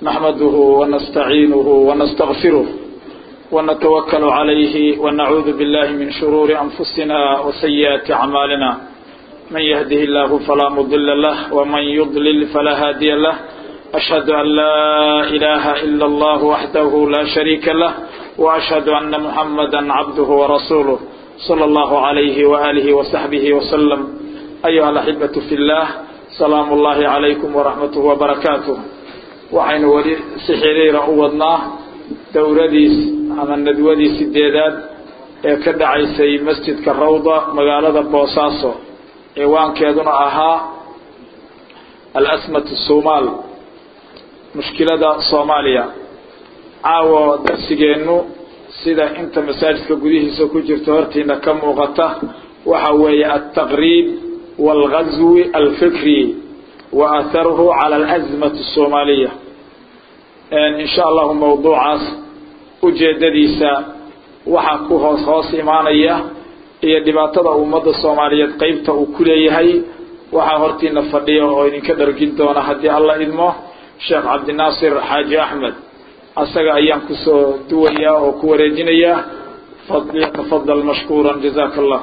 نحمده ونستعينه ونستغفره ونتوكل عليه ونعوذ بالله من شرور أنفسنا وسيئات أعمالنا من يهده الله فلا مضل له ومن يضلل فلا هادي له أشهد أن لا إله إلا الله وحده لا شريك له وأشهد أن محمدا عبده ورسوله صلى الله عليه وآله وصحبه وسلم أيها الأحبة في الله سلام الله عليكم ورحمته وبركاته waxaynu weli si xiriira u wadnaa dowladiis ama nadwadii sideedaad ee ka dhacaysay masjidka rawda magaalada boosaaso ciwaankeeduna ahaa alasmat somaal mushkilada soomaaliya caawo darsigeennu sida inta masaajidka gudihiisa ku jirta hortiina ka muuqata waxa weeye altaqriib waalgazwi alfikri wa atharuhu cala alazmati asoomaaliya in sha allahu mawduucaas ujeedadiisa waxaa ku hoos hoos imaanaya iyo dhibaatada ummadda soomaaliyeed qeybta uu ku leeyahay waxaa hortiina fadhiya oo idinka dhargin doona haddii alla idmo sheekh cabdinaasir xaaji axmed asaga ayaan kusoo duwayaa oo ku wareejinayaa yatafadal mashkuura jazaka allah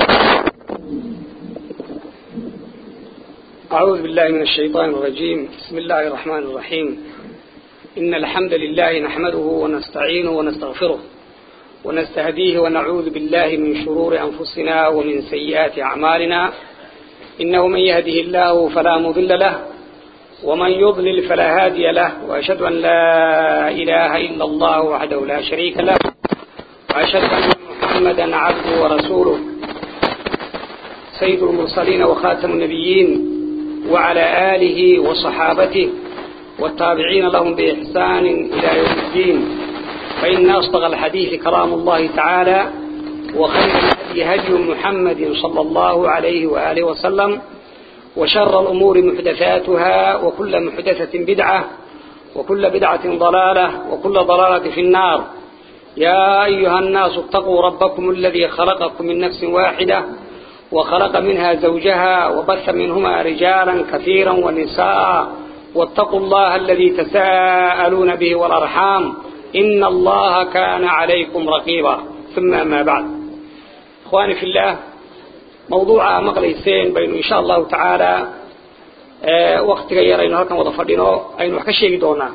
أعوذ بالله من الشيطان الرجيم بسم الله الرحمن الرحيم إن الحمد لله نحمده ونستعينه ونستغفره ونستهديه ونعوذ بالله من شرور أنفسنا ومن سيئات أعمالنا إنه من يهده الله فلا مضل له ومن يضلل فلا هادي له وأشهد أن لا إله إلا الله وحده لا شريك له وأشهد أن محمدا عبده ورسوله سيد المرسلين وخاتم النبيين وعلى آله وصحابته والتابعين لهم بإحسان إلى يوم الدين فإن أصدق الحديث كلام الله تعالى وخير الهدي هدي محمد صلى الله عليه وآله وسلم وشر الأمور محدثاتها وكل محدثة بدعة وكل بدعة ضلالة وكل ضلالة في النار يا أيها الناس اتقوا ربكم الذي خلقكم من نفس واحدة وخلق منها زوجها وبث منهما رجالا كثيرا ونساء واتقوا الله الذي تساءلون به والأرحام إن الله كان عليكم رقيبا ثم ما بعد إخواني في الله موضوع مقليسين بين إن شاء الله تعالى أه وقت غير أنه هكذا وضفرنا أين وحكشي دونا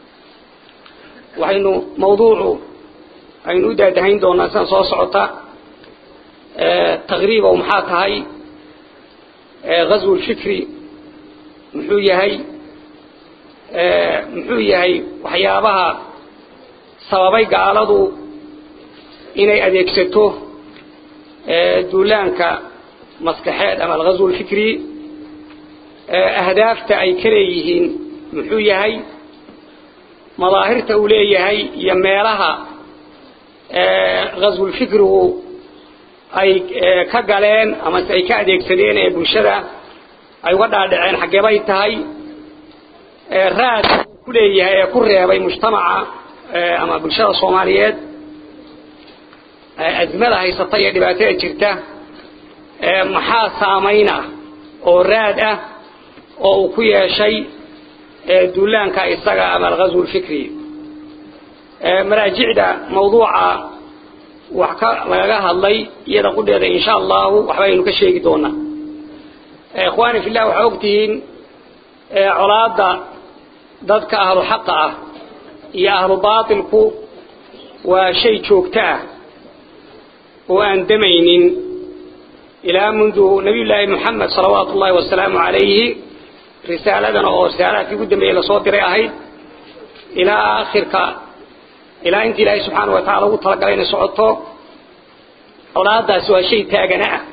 وأنه موضوع أين أدى دهين دونا سنصوص صعطة تغريبة ومحاكا هاي غزو الفكري محو يهي محو يهي وحيابها sababay gaaladu inay adeegsato duulaanka maskaxeed ama alghazw alfikri ahdaafta ay ka leeyihiin muxuu yahay madaahirta uu leeyahay iyo meelaha ghazwulfikrigu ay ka galeen amase ay ka adeegsadeen ee bulshada ay uga dhaadhaceen xaggeebay tahay raad ku leeyahay ee ku reebay mujtamaca ama bulshada soomaaliyeed azmada haysata iyo dhibaatada jirta maxaa saamayn ah oo raad ah oo uu ku yeeshay duulaanka isaga ama alghazw alfikri maraajicda mawduuca wax ka lagaga hadlay iyada qudheeda insha allahu waxbaynu ka sheegi doonaa ikhwaani fillah waxaa ogtihiin colaada dadka ahlu xaqa ah iyo ahlu baatilku waa shay joogto ah oo aan damaynin ilaa mundu nabiyullaahi moxamed salawaatu ullahi wasalaamu calayhi risaaladan oo risaalaadkii ugu dambeeyey lasoo diray ahayd ilaa aakhirka ilaa inta ilaahay subxaana wa tacala ugu talagalay inay socoto colaadaasi waa shay taagana ah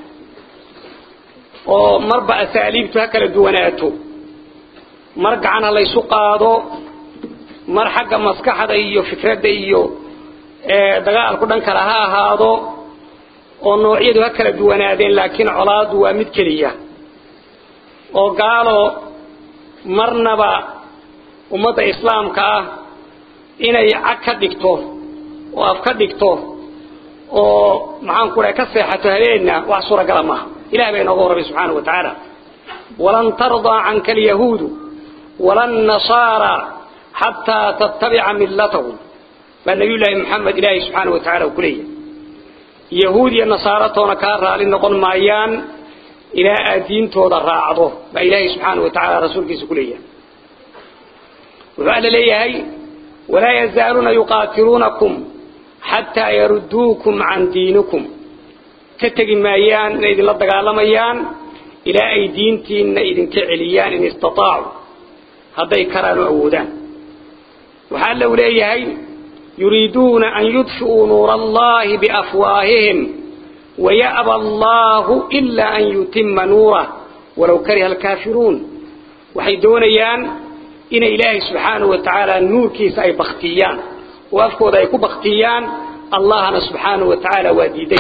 oo marba asaaliibtu ha kala duwanaato mar gacan ha laysu qaado mar xagga maskaxda iyo fikradda iyo dagaalku dhan kale ha ahaado oo noocyadu ha kala duwanaadeen laakiin colaadu waa mid keliya oo gaalo marnaba ummadda islaamka ah inay cag ka dhigto oo af ka dhigto oo maxaan ku dhahay ka seexato habeenna wax suuragala maaha ilahi baa inooga warramay subxaana wa tacaala walan tardaa canka alyahuudu wala annasaara xataa tattabica millatahum baa nabiyullaahi maxamed ilaahay subxaana wa tacala uu ku leeyahay yahuud iyo nasaaratoona kaa raali noqon maayaan ilaa aad diintooda raacdo baa ilaahay subxaana wa tacala rasuulkiisa ku leeyahay wuxuu alla leeyahay walaa yazaaluuna yuqaatiluunakum xataa yarudduukum can diinikum ka tegi maayaan inay idinla dagaalamayaan ilaa ay diintiinna idinka celiyaan in istataacu hadday karaan oo awoodaan waxaa alla u leeyahay yuriiduuna an yudfi'uu nuura allahi biafwaahihim waya'ba allahu ilaa an yutima nuurah walow kariha alkaafiruun waxay doonayaan inay ilaahay subxaanahu wa tacaala nuurkiisa ay baktiyaan oo afkooda ay ku baktiyaan allahna subxaanahu wa tacaala waa diiday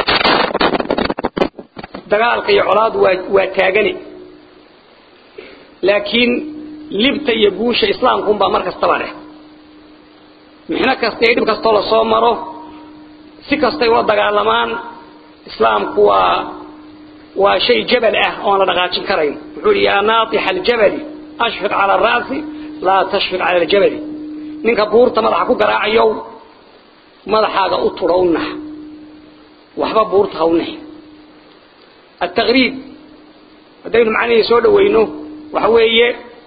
dagaalka iyo colaadu waa waa taagani laakiin libta iyo guusha islaamkuunbaa mar kastaba leh mixno kasta iyo dhib kastoo lasoo maro si kastay ula dagaalamaan islaamku waa waa shay jabal ah oon la dhaqaajin karayn wuxuu yihi yaa naatixa aljabali ashfiq cala araasi laa tashfiq cala aljabali ninka buurta madaxa ku garaacayow madaxaaga u turo u nax waxba buurta ha u nax التغريب hadaynu macnihii soo dhaweyno waxa weeye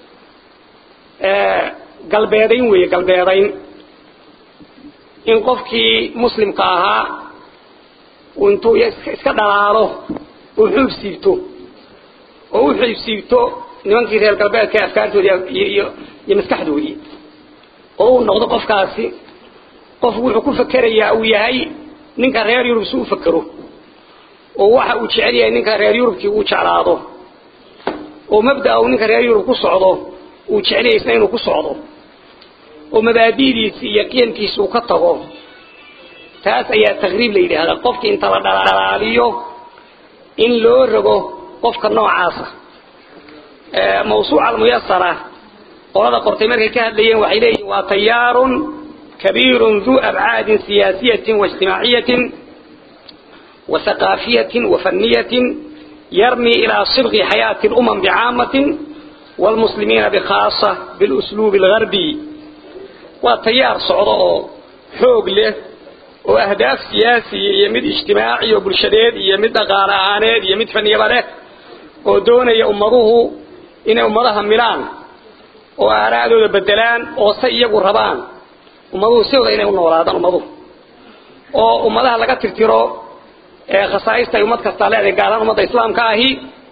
galbeedayn weeye galbeedayn in qofkii muslimka ahaa intuu iska dhalaalo uu xuub siibto oo u xuub siibto nimankii reer galbeedka afkaartoodii iyo iyo maskaxdoodii oo uu noqdo qofkaasi qof wuxuu ku fakerayaa uu yahay ninka reer yurub si u fakero oo waxa uu jecel yahay ninka reer yurubkii uu jeclaado oo mabda'a uu ninka reer yurub ku socdo uu jecel yahay isna inuu ku socdo oo mabaadi'diisi iyo qiyamkiisa uu ka tago taas ayaa taqriib la yidhaahdaa qofkii inta la dhalaaliyo in loo rogo qofka noocaasa mawsuuca almuyasara qolada qortay markay ka hadlayeen waxay leeyihin waa tayaarun kabiirun duu abcaadin siyaasiyatin waijtimaaciyatin وثقافية وفنية يرمي إلى صبغ حياة الأمم بعامة والمسلمين بخاصة بالأسلوب الغربي وتيار صعوده حوق له وأهداف سياسية يمد اجتماعي وبالشديد يمد غارعانيد يمد فنية له ودون يأمره إن أمرها ميلان وأرادوا بدلان وسيقوا الربان أمره سيوضا إن أمره أمره وأمرها لقد ترتروا khasaaista ay ummad kastaa leedahay gaalaan ummadda islaamka ahi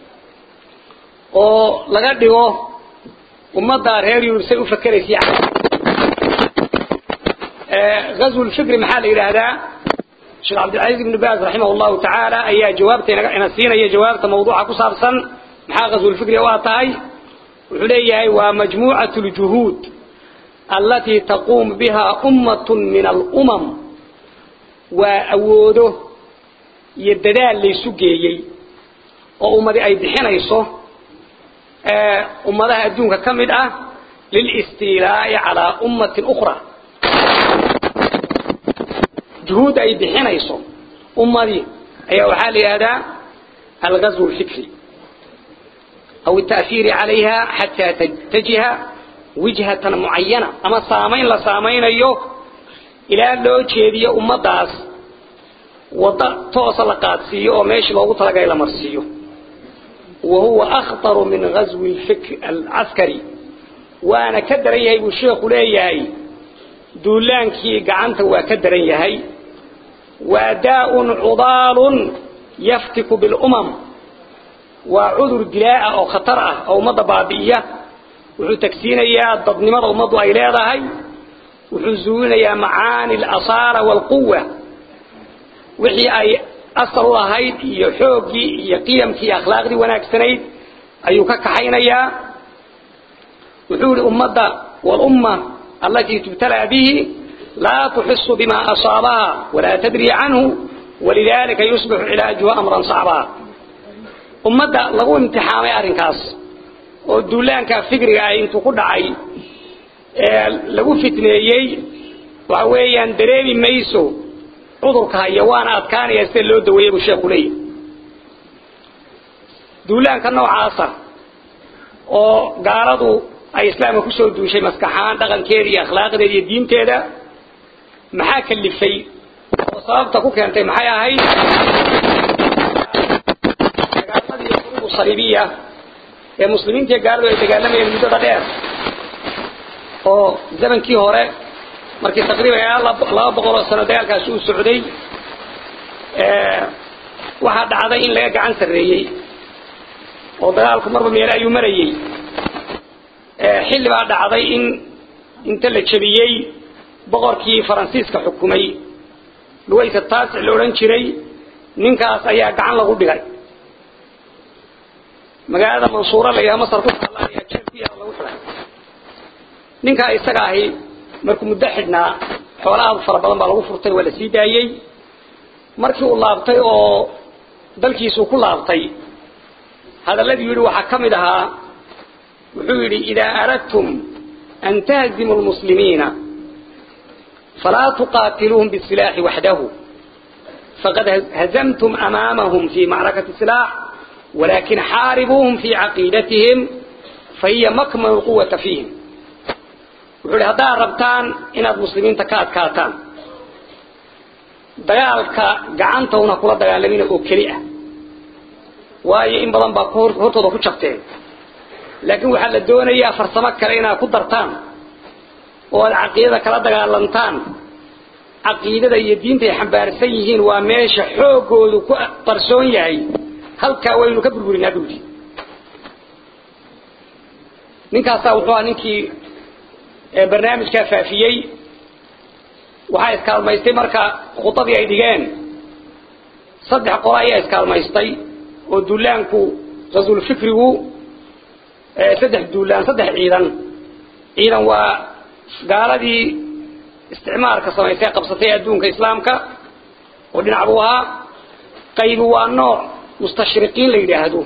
oo laga dhigo ummadda reer yurub say u fakeraysa غزو الفكر maxaa la yiraahdaa Sheikh Abdul Aziz ibn Baz rahimahullahu ta'ala ayaa jawaabteena ina siinaya jawaabta mawduuca ku saabsan maxaa غزو الفكر waa tahay wuxuu leeyahay waa majmuucatu الjuhud التي تقوم بها أمة من الأمم وأوده iyo dadaal laysu geeyey oo ummadi ay bixinayso ummadaha adduunka ka mid ah lilistiilaa'i calaa ummatin ukhra juhuud ay bixinayso ummadii ayaa waxaa la yidhahdaa alghazwu alfikri aw التأثير عليها حتى تتجه وجهة معينة أما سامين لا سامين أيوه إلى لو جيدية أمداس وضع توصل قادسية وماشي لوgu talagay la marsiyo وهو أخطر من غزو الفكر العسكري وانا كدرن yahay buu sheekhu leeyahay duulaankii gacanta waa ka daran yahay waadaa'un cudaalun yaftiku bilumam waa cudur dilaa'a oo khatar ah oo ummadda baabi'iya wuxuu tagsiinayaa dadnimada ummaddu ay leedahay wuxuu zuulinayaa macaani alasaara waalquwa wixii ay asal u ahayd iyo xooggii iyo qiyamkii iyo akhlaaqdii wanaagsanayd ayuu ka kaxaynayaa wuxuu yihi ummadda waalumma allatii tubtalaa bihi laa tuxisu bima asaabaha walaa tadri canhu walidalika yusbixu cilaajuha amran sacbaa ummadda lagu imtixaamay arrinkaas oo duulaanka fikriga ah intuu ku dhacay ee lagu fitneeyey waxa weeyaan dareemi mayso cudurka haya waana adkaanaya sida loo daweeyey buu sheekhu leeyahy duulaanka noocaasa oo gaaladu ay islaamka kusoo duushay maskaxaan dhaqankeeda iyo akhlaaqdeeda iyo diinteeda maxaa kalifay oo sababta ku keentay maxay ahayd dagaaladii xuruubu saliibiya ee muslimiinta iyo gaaladu ay dagaalamayeen muddada dheer oo zamankii hore markii taqriiban ilaa laba boqol oo sano dagaalkaasi uu socday waxaa dhacday in laga gacan sarreeyey oo dagaalku marba meele ayuu marayey xilli baa dhacday in inta la jebiyey boqorkii faransiiska xukumay luwaysa taasic la odhan jiray ninkaas ayaa gacan lagu dhigay magaalada mansuura la yidhaha masar ku taalla ayaa jeel ku yaala lagu xidhay ninkaa isaga ahi markuu muddo xidhnaa xoola aad fara badan baa lagu furtay waa la sii daayey markii uu laabtay oo dalkiisuu ku laabtay hadalladii yidhi waxaa ka mid ahaa wuxuu yidhi idaa aradtum an tahzimu lmuslimiina falaa tuqaatiluuhum bisilaaxi waxdahu faqad hazamtum amaamahum fi macrakati silaax walakin xaaribuuhum fi caqiidatihim fahiya makmanu lquwata fiihim wuxuu yidhi haddaad rabtaan inaad muslimiinta ka adkaataan dagaalka gacantawna kula dagaalamina oo keli ah waayo in badan baa hortooda ku jabteen laakiin waxaa la doonayaa farsamo kale inaad ku dartaan oo aad caqiidada kala dagaalantaan caqiidada iyo diinta ay xambaarsan yihiin waa meesha xoogoodu ku qarsoon yahay halkaa waynu ka burburinaa buudi ninkaasaa wuxuu ahaa ninkii barnaamijkaa faafiyey waxaa iskaalmaystay marka khudadii ay dhigeen saddex qolo ayaa iskaalmaystay oo duulaanku rasulfikrigu saddex duulaan saddex ciidan ciidan waa gaaladii isticmaalka samaysay qabsatay adduunka islaamka oo dhinac buu ahaa qaybi waa nooc mustashriqiin la yidhaahdo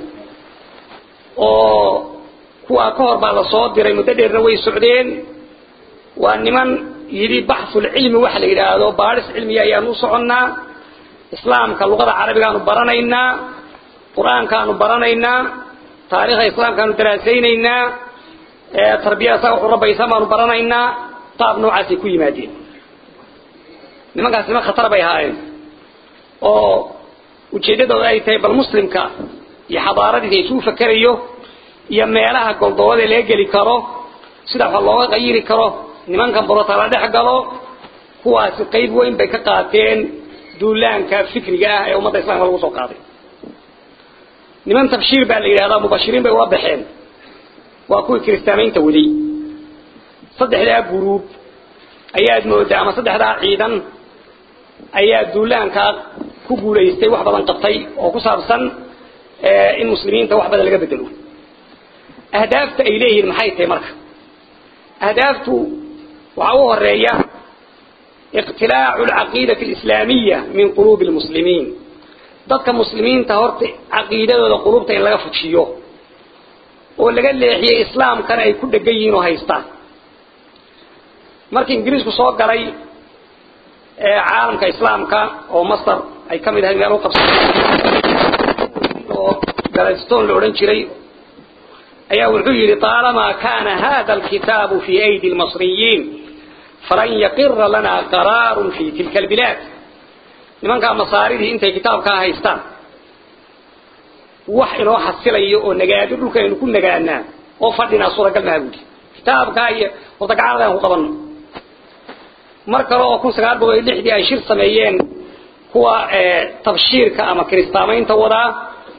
oo kuwaa ka hor baa lasoo diray muddo dheerna way socdeen waa niman yidhi baxulcilmi waxa la yidhaahdo baadhis cilmiga ayaanu u soconnaa islaamka luqada carabigaanu baranaynaa qur-aankaanu baranaynaa taarikhda islaamkaanu daraasaynaynaa tarbiyada saa wuxuu rabaysan baanu baranaynaa qaab noocaasay ku yimaadeen nimankaas niman khatar bay ahaayeen oo ujeeddadooda ay tahay bal muslimka iyo xadaaradiisa isuu fakerayo iyo meelaha goldoobada laga geli karo sida wax looga qayiri karo nimankan borota la dhex galo kuwaasi qayb weyn bay ka qaateen duulaanka fikriga ah ee ummadda islamka lagu soo qaaday niman tabshiir baa la yidhahdaa mubashiriin bay ula baxeen waa kuwii kiristaamaynta waday saddexdaa guruub ayaad moodaa ama saddexdaa ciidan ayaa duulaankaa ku guulaystay wax badan qabtay oo ku saabsan in muslimiinta wax badan laga bedelo ahdaafta ay leeyihiin maxay tahay marka ahdaaftu waxaa u horeeya iqtilaacu alcaqiidati alislaamiya min quluubi lmuslimiin dadka muslimiinta horta caqiidadooda qulubta in laga fujiyo oo laga leexiyo islaamkana ay ku dhegan yihiin oo haystaan markii ingiriisku soo galay caalamka islaamka oo masar ay ka mid ahayd meel u qabsatay oo galastone la odhan jiray ayaa wuxuu yidhi طaalamaa kana hada alkitaabu fi aydi lmasriyiin falan yaqira lana qaraaru fi tilka albilaad nimankaa masaaridii intay kitaabkaa haystaan wax inoo xasilayo oo nagaado dhulka aynu ku nagaanaa oo fadhinaa suuragal maha buudi kitaabkaa iyo horta gacanada aan ku qabanno mar kale oo kun sagaal boqol iyo lixdii ay shir sameeyeen kuwa tabshiirka ama kiristaamaynta wadaa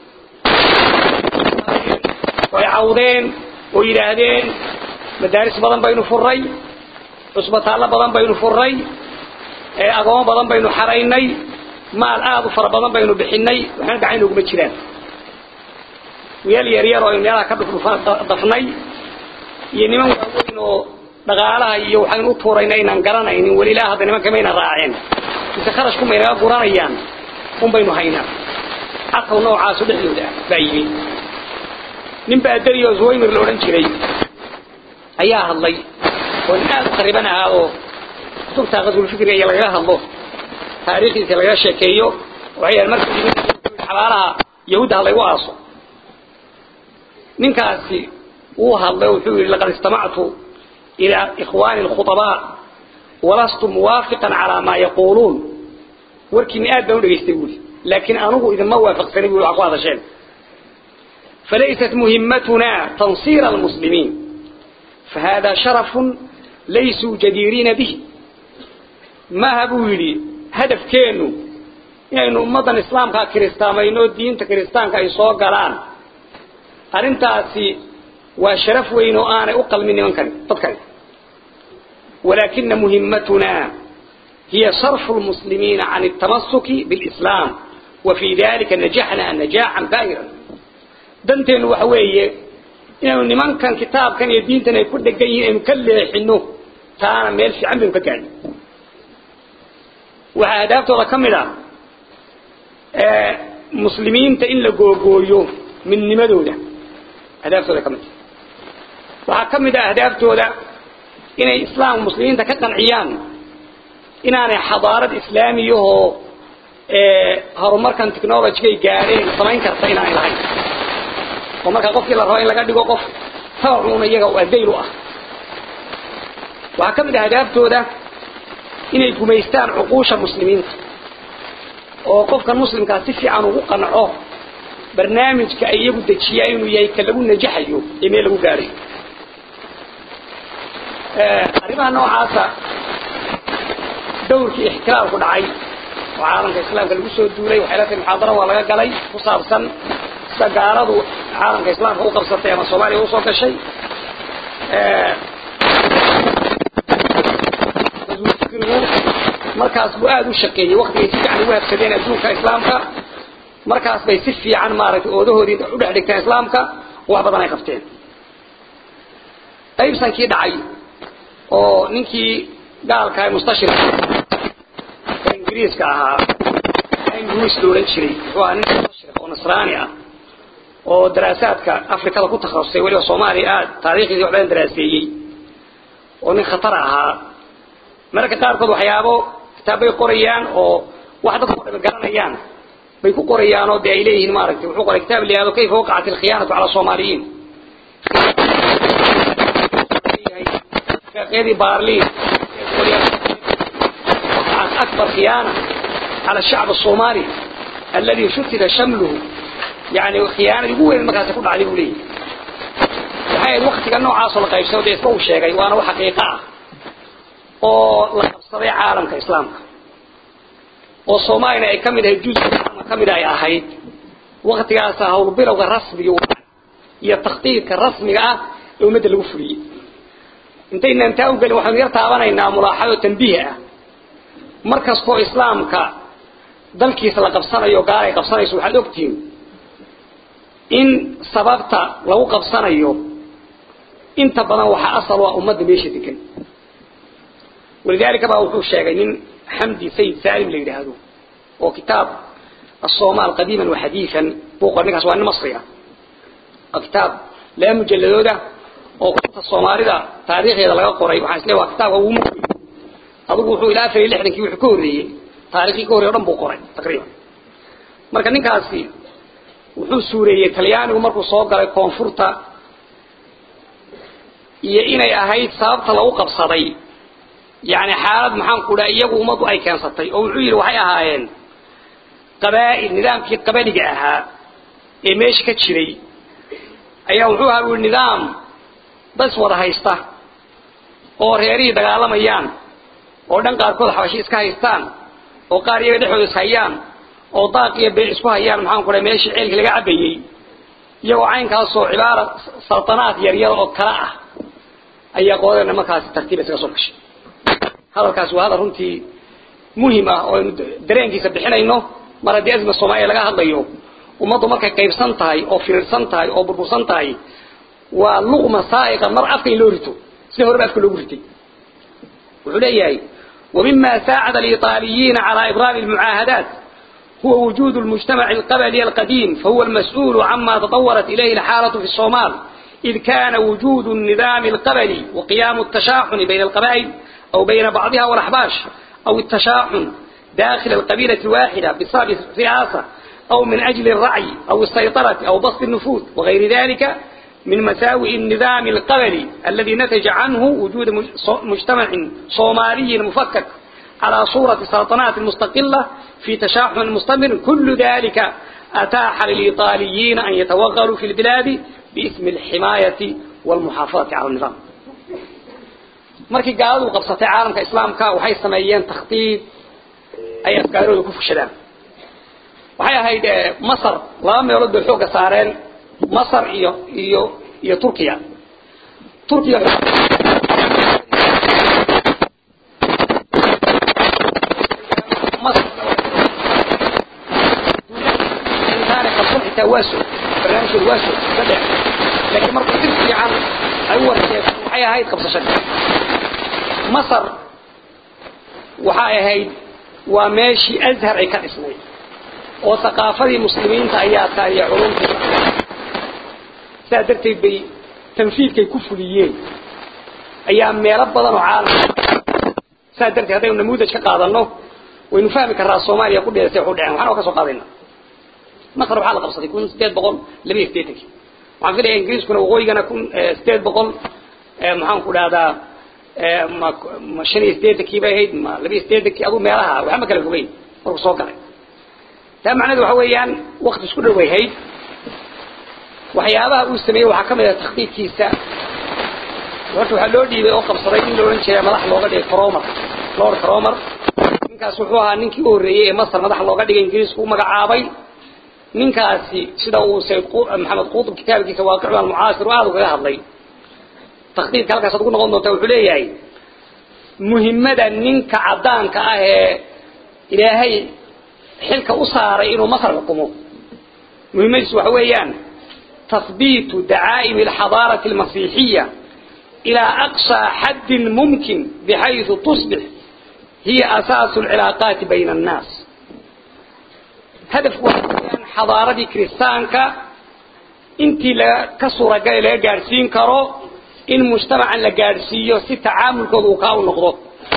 way cawdeen oo yidhaahdeen madaaris badan baynu furray cusbitaallo badan baynu furray agoomo badan baynu xaraynay maal aada u fara badan baynu bixinay waxna gacan oguma jiraan weel yar yar oo aynu meelaha ka dhufdafnay iyo niman waaweyn oo dhaqaalaha iyo waxaynu u tuurayna aynaan garanaynin weli ilaa hadda nimanka mayna raaceen mise kharashku maynaga guranayaan un baynu haynaa caqaw noocaasu dhexdooda ah baa yimi nin baa dariyo zuwaymir la odhan jiray ayaa hadlay oo nin aada u qariban ahaa oo kutubta qadulfikriga iyo lagaga hadlo taariikhdiisa lagaga sheekeeyo waxay yahan markii xabaalaha yahuudda ha laygu aaso ninkaasi وهذا وحول لقد استمعت إلى إخواني الخطباء ولست موافقا على ما يقولون وركني آدم يستقول لكن أنه إذا ما وافق سنبي أقوى هذا شيء فليست مهمتنا تنصير المسلمين فهذا شرف ليسوا جديرين به ما هبولي هدف كانوا يعني أمضا الإسلام كا كريستان وإنه الدين كريستان كا يسوق قلان أرنتاسي وشرف وإنه أنا أقل مني من كان تذكر ولكن مهمتنا هي صرف المسلمين عن التمسك بالإسلام وفي ذلك نجحنا نجاحا باهرا دنتين وحوية إنه نمان كان كتاب كان يدينتنا يكون دقيه إنه كله حنه تانا ميل في عمل فكان وهدافته كملا آه مسلمين تإن لقوقويو من نمدوده هدافته كملا وحكمدا هدافته inay islaam muslimiinta ka qanciyaan inaanay xadaarad islaamiyahoo horumarkan technology-gay gaadheen samayn karta inaanay lahayn oo markaa qofkii la rabo in laga dhigo qof tabacuuna iyaga u adayl u ah waxaa ka mid ah hadaaftooda inay gumaystaan cuquusha muslimiinta oo qofkan muslimkaa si fiican ugu qanco barnaamijka ay iyagu dejiyaan inuu yahay ka lagu najaxayo ee meel lagu gaadhayo arrimaha noocaasa dawrkii ixtilaalku dhacay oo caalamka islaamka lagu soo duulay waxay la tahay muxaadaro waa laga galay ku saabsan sida gaaladu caalamka islaamka u qabsatay ama soomaaliya usoo gashay markaas buu aada u shaqeeyey waktigay si fiican ugu habsadeen adduunka islaamka markaas bay si fiican maaragtay oodahoodii u dhex dhigteen islaamka wax badan ay qabteen qaybsankii dhacay oo ninkii gaalka mustashir ingiriiska ahaa ingiriis la oran jiray wuxuu ahaa nin mustashir oo nasraani ah oo daraasaadka afrikada ku takhasusay weliba soomaaliya aad taariikhdii wax badan daraaseeyey oo nin khatar ahaa mararka qaarkood waxyaabo kitaabbay qorayaan oo wax dadku dhaba garanayaan bay ku qorayaan oo dee ay leeyihiin maaragtay wuxuu qoray kitaab la yihahdo kayfa waqacat alkhiyaanatu cala soomaaliyiin قيدي بارلين أكبر خيانة على الشعب الصومالي الذي شتت شمله يعني خيانة يقول المكان تكون عليه ليه هاي الوقت كان نوع عاصل قيب سوداء يسبو الشيء وانا وحقيقة oo la qabsaday caalamka islaamka oo Soomaaliya ay kamid ahayd juz kamid ay ahayd waqtigaas hawl bilowga rasmiga iyo takhtiidka rasmiga ah ee umada lagu fuliyay intayna intaa u galin waxaan yar taabanaynaa mulaaxado tanbiih ah markastoo islaamka dalkiisa la qabsanayo gaar ay qabsanayso waxaad ogtihiin in sababta lagu qabsanayo inta badan waxaa asal waa ummadda meesha degan ولذلك بقى وحوش شاغنين حمدي سيد سالم اللي يدهدو وكتاب الصومال قديما وحديثا بوقر نكاس وان مصرية كتاب لا مجلدو ده وقت الصومالي ده تاريخ إذا لقى قريب وحاس له كتاب هو مكوي أبو وحو إلى آخر اللي حدن كيو حكوري تاريخي كوري ورنبو قريب تقريبا marka ninkaasi wuxuu suureeyey talyaanigu markuu soo galay koonfurta iyo inay ahayd sababta lagu qabsaday يعني حالد محان كودا iyagu umadu ay keensatay oo wuxuu yiri waxay ahaayeen qabaa'il nidaamkii qabaliga ahaa ee meesha ka jiray ayaa wuxuu ahaa nidaam bas wada haysta oo reerii dagaalamayaan oo dhan qaarkood xawashi iska haystaan oo qaar iyaga dhexdooda is hayaan oo daaq iyo beel isku hayaan maxaan ku dhahay meeshii ceelka laga cabayay iyagoo caynkaas oo cibaara saltanaad yar yar oo kala ah ayaa qoodana markaas tartiib isaga soo gashay hadalkaas waa hadal runtii muhiim ah oo aynu dareenkiisa bixinayno mar haddii azma soomaaliya laga hadlayo ummaddu markay qaybsan tahay oo firirsan tahay oo burbursan tahay waa luqma saa'iqa mar afka in loo rito sida horeba afka loogu ritay wuxuu leeyahay ومما ساعد الإيطاليين على إبرام المعاهدات هو وجود المجتمع القبلي القديم فهو المسؤول عما تطورت إليه الحالة في الصومال إذ كان وجود النظام القبلي وقيام التشاحن بين القبائل أو بين بعضها والأحباش أو التشاحن داخل القبيلة الواحدة بسبب الرئاسة أو من أجل الرعي أو السيطرة أو بسط النفوذ وغير ذلك من مساوئ النظام القبلي الذي نتج عنه وجود مجتمع صومالي مفكك على صورة سلطنات مستقلة في تشاحن مستمر كل ذلك أتاح للإيطاليين أن يتوغلوا في البلاد باسم الحماية والمحافظة على النظام markii gaaladu qabsatay caalamka islaamka waxay sameeyeen takhtiib ay afkaarooda ku fushadaan waxay ahayd masar laba meelood bay xoogga saareen masar iyo iyo iyo turkiya turkiya xitaa waa soo barnaamijkooda waa soo saddex laakiin markuu si fiican ay u warkeed waxay ahayd qabsashada masar waxay ahayd waa meeshii azhar ay ka dhisnay oo thaqaafadii muslimiinta ayaa tahay iyo culumtii sidaa darteed bay tanfiidkay ku fuliyeen ayaa meelo badan oo caalam sidaa darteed haddaynu namuudaj ka qaadano waynu fahmi karraa soomaaliya ku dheedatay waxu dhaceen waxaan oo ka soo qaadayna masar waxaa la qabsaday kun sideed boqol laba iyo sideetankii waxaan filaya ingiriiskuna waqooyigana kun sideed boqol maxaan ku dhahdaa ma shan iyo sideetankii bay ahayd ma laba iyo sideetankii aduu meelaha waxba ma kala fogeyn markuu soo galay taa macnaheedu waxa weeyaan wakti isku dhow ay hayd waxyaabaha uu sameeyey waxaa ka mid ah takhdiidkiisa horta waxaa loo dhiibay oo qabsaday in la odhan jiray madax looga dhigay cromer lord cromer ninkaas wuxuu ahaa ninkii u horreeyey ee masar madax looga dhigay ingiriisku u magacaabay ninkaasi sida uu sayd maxamed qutub kitaabkiisa waaqicu almucaasir aada ugaga hadlay takhdiidka halkaas ad ugu noqon doontaa wuxuu leeyahay muhimmada ninka caddaanka ah ee ilaahay xilka u saaray inuu masar xukumo muhimmadiisu waxa weeyaan تثبيت دعائم الحضارة المسيحية إلى أقصى حد ممكن بحيث تصبح هي أساس العلاقات بين الناس هدف وحيان حضارة كريستانكا انتي لا كسورة قال لا قارسين كرو إن مجتمعا لقارسيو سي تعامل كذوكاو نقضو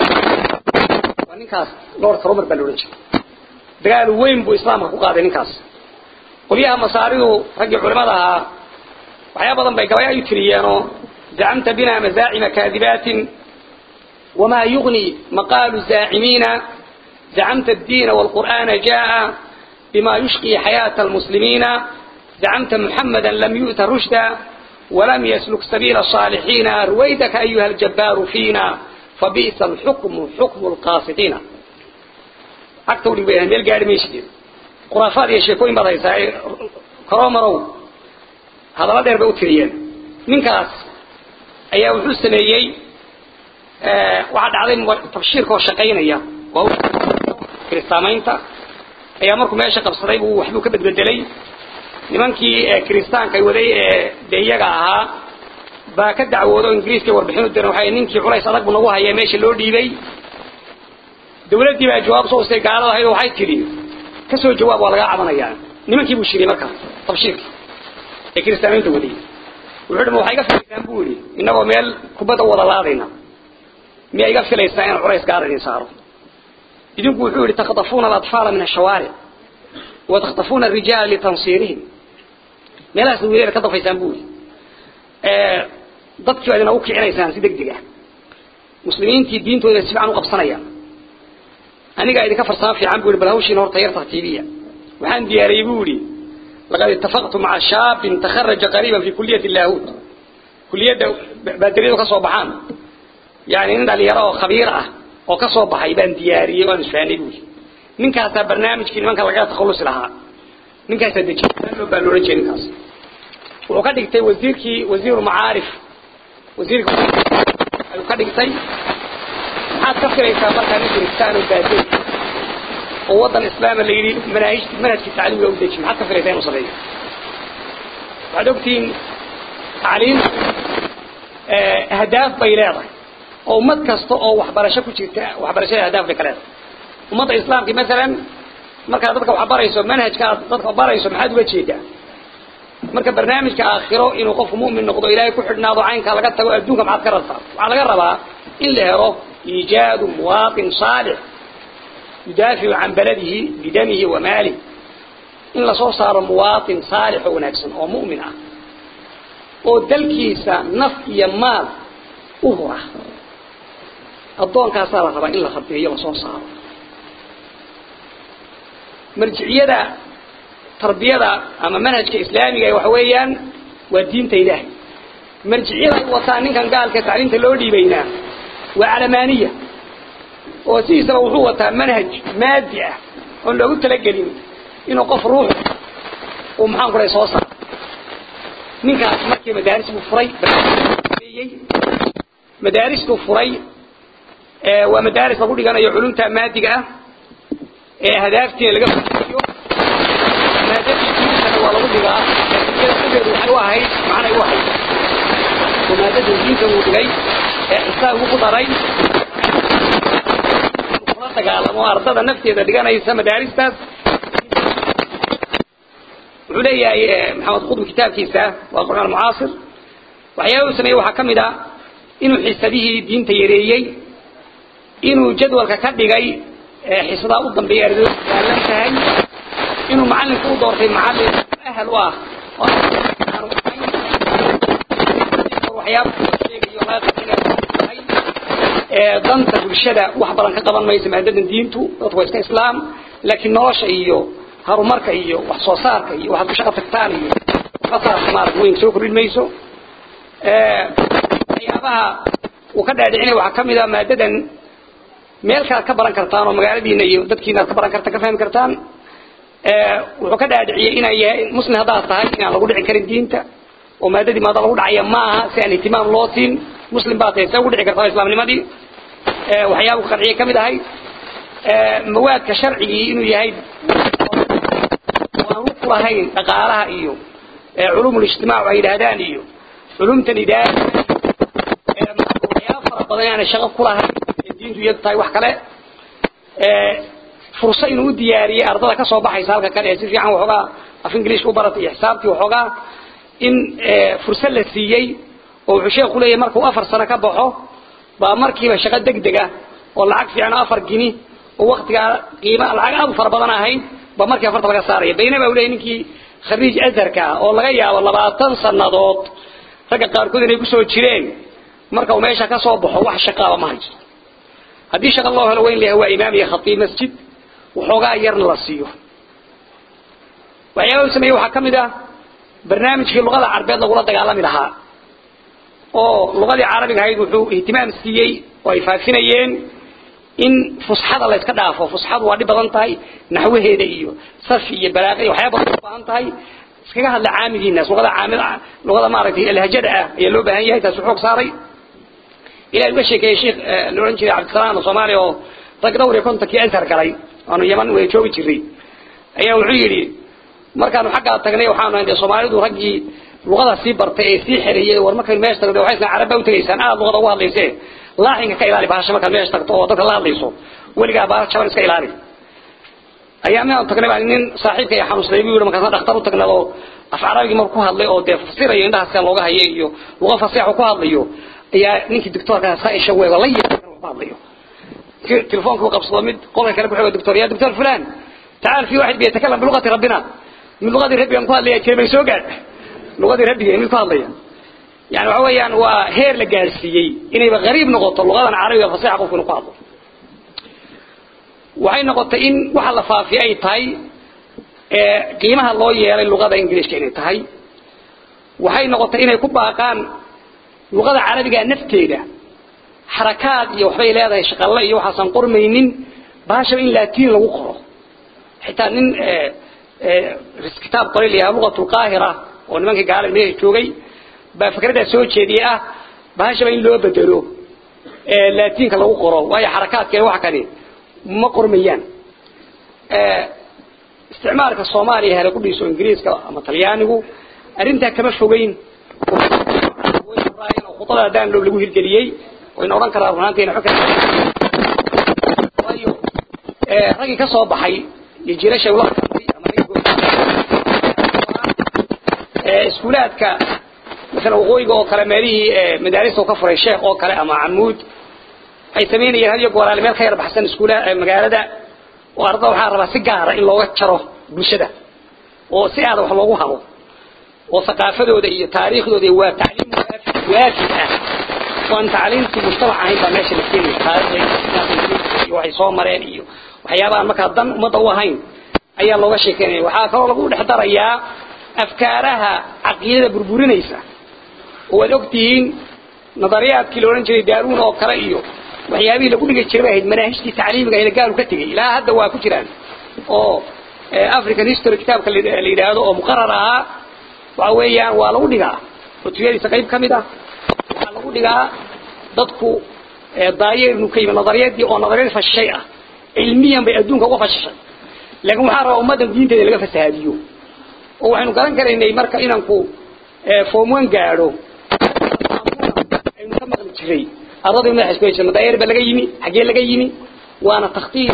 ونكاس لورد كرومر بلوريج دقال وين بو إسلامك وقاضي نكاس qolyaha masaaridu raggii culimada ahaa waxyaa badan bay gabay ay tiriyeenoo zacamta bina mazaacima kaadibaatin wamaa yugni maqaalu zaacimiina zacamta addiina waalqur'aana jaa'a bima yushqi xayaata almuslimiina zacamta muxamada lam yu'ta rushda walam yasluk sabiila الصاalixiina ruwaydaka ayuha aljabbaaru fiina fabi'sa alxukmu xukmu lqaasidiina agta udhig bay meel gaari mayshid khuraafaad iyo sheekooyin baad haysaa coromarow hadallo dheer bay u tiriyeen ninkaas ayaa wuxuu sameeyey waxaa dhacday tabshiirka oo shaqaynaya waa kiristaamaynta ayaa markuu meesha qabsaday buu waxbuu ka bedbedelay nimankii kiristaanka waday ee dee iyaga ahaa baa ka dacwoodo ingiriiska warbixin u diran waxay ninkii culays adag buu nagu haya meesha loo dhiibay dawladdii baa jawaab soo ustay gaalada ahayd oo waxay tidhi kasoo jawaab waa lagaa cabanayaa nimankii buu shiriyey markaa tabshiirkii ee kiristaamaynta wadayay wuxuu dhi ma waxaa iga filaysaan buu yidhi innagoo meel kubadda wada laadayna miyaa iga filaysaan inaan culays gaara idin saaro idinku wuxuu yidhi takhtafuuna alatfaala min ashawaaric wa takhtafuuna arijaala litansiirihim meelahaas wiilayda ka dafaysaan buu yidhi dadkii baa idin ugu kicinaysaan si deg deg ah muslimiintii diintooda si fiican u qabsanayaan anigaa idinka farsamo fiican buu yidhi bal hawshiina horta yar tartiibiya waxaan diyaariyey buu yidhi laqad ittafaqtu maca shaabin takharaja qariiban fi kuliyati laahut kuliyadda baadariyadu ka soo baxaan yani nin dhalinyaro oo khabiir ah oo ka soo baxay baan diyaariyey waan isfahanay buu yidhi ninkaasaa barnaamijkii nimanka lagaga takhallusi lahaa ninkaasaa dejiyay loo baa loohan jiray ninkaas wuxuu ka dhigtay wasiirkii wasiiru macaarif wasiirka ayuu ka dhigtay maxaad ka filaysaa markaa nin kiristaan oo baadey oo waddan islaama la yidhi manaahij manhajkii tacliimiga u deji maxaad ka filaysaa inuu sameeyo waxaad ogtihiin tacliimtu ahdaaf bay leedahay oo ummad kasta oo waxbarasho ku jirta waxbarashada ahdaaf bay ka leedahay ummadda islaamka masalan markaad dadka wax barayso manhajka aad dadka barayso maxaad uga jeedaa marka barnaamijka aakhiro inuu qofku mu'min noqdo ilaahay ku xidhnaado caynka laga tago adduunka maxaad ka rabtaa waxaa laga rabaa in la helo iijaadu muwaatin saalix yudaaficu can baladihi bidamihi wa maalih in lasoo saaro muwaatin saalix oo wanaagsan oo mu'min ah oo dalkiisa naf iyo maal u hura addoonkaasaa la rabaa in la rabeeyo lasoo saaro marjiciyada tarbiyada ama manhajka islaamiga waxa weeyaan waa diinta ilaahay marjiciyada ay wataan ninkan gaalka tacliimta loo dhiibaynaa waa calamaaniya oo sidiisaba wuxuu wataa manhaj maadi ah oon loogu talagelin inuu qof ruux uu maxaan ku dhahay soo saaro ninkaas markii madaaris buu furay madaaristuu furay waa madaaris lagu dhiganayo culumta maadiga ah ee hadaaftiina laga fuliyo maadadiisana waa lagu dhigaa iyada waxay u ahayd macnay u ahayd oo maadada diinta uu dhigay ee xisaabku ku daray kula dagaalamo ardada nafteeda dhiganaysa madaaristaas wuxuu leeyahay maxamed qudbi kitaabkiisa waa qur'aan mucaasir waxyaaba uu sameeyey waxaa ka mid a inuu xisadihii diinta yareeyey inuu jadwalka ka dhigay xisadaa u dambeeya ardaydu saalan tahay inuu macalinku u doortay macalin ahal u ah waxyaaba sheegayo danta bulshada wax badan ka qaban mayso maadadan diintu dadku waa iska islaam laakiin nolosha iyo horumarka iyo wax soo saarka iyo waxaad ku shaqo tagtaan iyo waxbasaas maarag weyn soo kordhin mayso waxyaabaha uu ka dhaadhicinaya waxaa kamid a maadadan meel kale ad ka baran kartaan oo magaaladiina iyo dadkiina ad ka baran kartaan ka fahmi kartaan wuxuu ka dhaadhiciyey inaan yahay muslim haddaad tahay inaan lagu dhicin karin diinta oo maadadii maada lagu dhacaya ma aha si aan ihtimaam loo siin muslim baa tahay see ugu dhici kartaa islaamnimadii waxyaaba ku qanciyay kamid ahay mawaadka sharcigii inuu yahay aan ku lahayn dhaqaalaha iyo culum ijtimaac ay yidhaahdaan iyo culumtan idaari waxyaaba fara badan aanay shaqo ku lahayn diintu iyadu tahay wax kale furso inuu u diyaariyey ardada kasoo baxaysa halka kale ee si fiican waxoogaa af ingiliishka u baratay iyo xisaabtii waxoogaa in furso la siiyey oo wuxuu sheekhu leeyahay markuu afar sano ka baxo baa markiiba shaqo degdeg ah oo lacag fiican afar gini oo waktigaa qiima lacag aad u fara badan ahayd baa markii afarta laga saaraya baynaba uu leeyahay ninkii khariij azharka ah oo laga yaabo labaatan sannadood ragga qaarkood inay kusoo jireen marka uu meesha ka soo baxo wax shaqaaba ma haysto haddii shaqa loo helo weyn leeyahay waa imaam iyo khatiib masjid waxoogaa yarna la siiyo waxyaaba uu sameeyey waxaa ka mid ah barnaamijkii luqada carbeed lagula dagaalami lahaa oo luqadii carabiga ahayd wuxuu ihtimaam siiyey oo ay faafinayeen in fusxada la iska dhaafo fusxadu waa dhib badan tahay naxwaheeda iyo safi iyo balaaqi iyo waxyaaba badan u baahan tahay iskaga hadla caamigiinaas luqada caamid luqada maaragtay alhajada ah ayaa loo baahan yahay taas xoog saaray ilaa uga sheekeeyey sheekh la oran jiray cabdisalaam soomaaliya oo rag dhowr iyo kontonkii azhar galay aanu yaman way joogi jiray ayaa wuxuu yidhi markaanu xaggaa tagnay waxaanu hayn soomaalidu raggii luqada sii bartay ee sii xereeyey war markaynu meesha tagno waxay isna carabba u tegaysaan aad luqada ugu hadlaysee laaxinka ka ilaali bahasha markaad meesha tagto oo dadka la hadlayso weligaa baa jaban iska ilaali ayaa minaanu tagnay baa nin saaxiibka ay xanuunsaday buu yidhi markaasna dhakhtar u tagnado af carabigii marku ku hadlay oo dee fasirayo indhaha sida looga hayay iyo luqa fasiixu ku hadlayo ayaa ninkii doctoorka saaisha weego la yeelan ku hadlayo telefoonka uu qabsado mid qolka kale ku xigo doctor ya doctor fulan تعال في واحد بيتكلم بلغة ربنا من لغة ربي أنكو هذا كلمة يسوقات لغة ربي من كو هذا يعني هو يعني وهير لجالسيي إنه يبقى غريب نقطة اللغة العربية فصيحة قف نقاطه وهي نقطة إن وحلا في أي تاي قيمها الله يلا اللغة الإنجليزية كأنها تاي وهي نقطة إن يكون كان اللغة العربية نفتيجة حركات يوحي لهذا شغال الله يوحى قرمين باشا إن لاتين لو قرأ حتى نن كتاب قليل يا لغة القاهرة ونمانك قال الميه جوغي بفكرة سوى جديئة بهاشا بين لو بدلو لاتين كلا قرأ وهي حركات كي واحد كان ما قرميان استعمارك الصومالي هذا كله يسوى إنجليز أما طليانه أرنتها كما شوغين وخطلها دان لو لقوه الجليي وإن أوران كرار هنانتين حكا ragii ka soo baxay iyo jiilasha ula iskuulaadka مثلا waqooyiga oo kale meelihii madaarista uu ka furay sheekh oo kale ama camuud waxay sameynayeen hadiyo goolaale meel ka yar baxsan iskuula magaalada oo ardada waxaa rabaa si gaara in looga jaro bulshada oo si aada wax loogu habo oo thaqaafadooda iyo taariikhdooda waa tacliim waajib ah waan tacliimtii mujtamac ahayn baa meesha la keenaya taariikhda iyo waxay soo mareen iyo waxyaabaha markaa dan ummadda u ahayn ayaa looga sheekeynaya waxaa kaloo lagu dhex darayaa afkaaraha caqiidada burburinaysa oo waad ogtihiin nadariyaadkii la odhan jiray daaruun oo kale iyo waxyaabihii lagu dhigi jiray bay ahayd manaahijtii tacliimiga ee gaalu ka tegay ilaa hadda waa ku jiraan oo african history kitaabka la yidhaahdo oo muqarar ahaa waxa weeyaan waa lagu dhigaa kutubiyadiisa qayb ka mid ah waxaa lagu dhigaa dadku daayeer inuu ka yimi nadariyadii oo nadariyad fashishay ah cilmiyan bay adduunka uga fashishay laakiin waxaa rabaa ummaddan diinteeda laga fasahaadiyo oo waxaynu garan karaynay marka inanku form one gaadho aynu ka maqli jiray ardadii madaxa isku haysa madaayeer ba laga yimi xaggee laga yimi waana takhtiir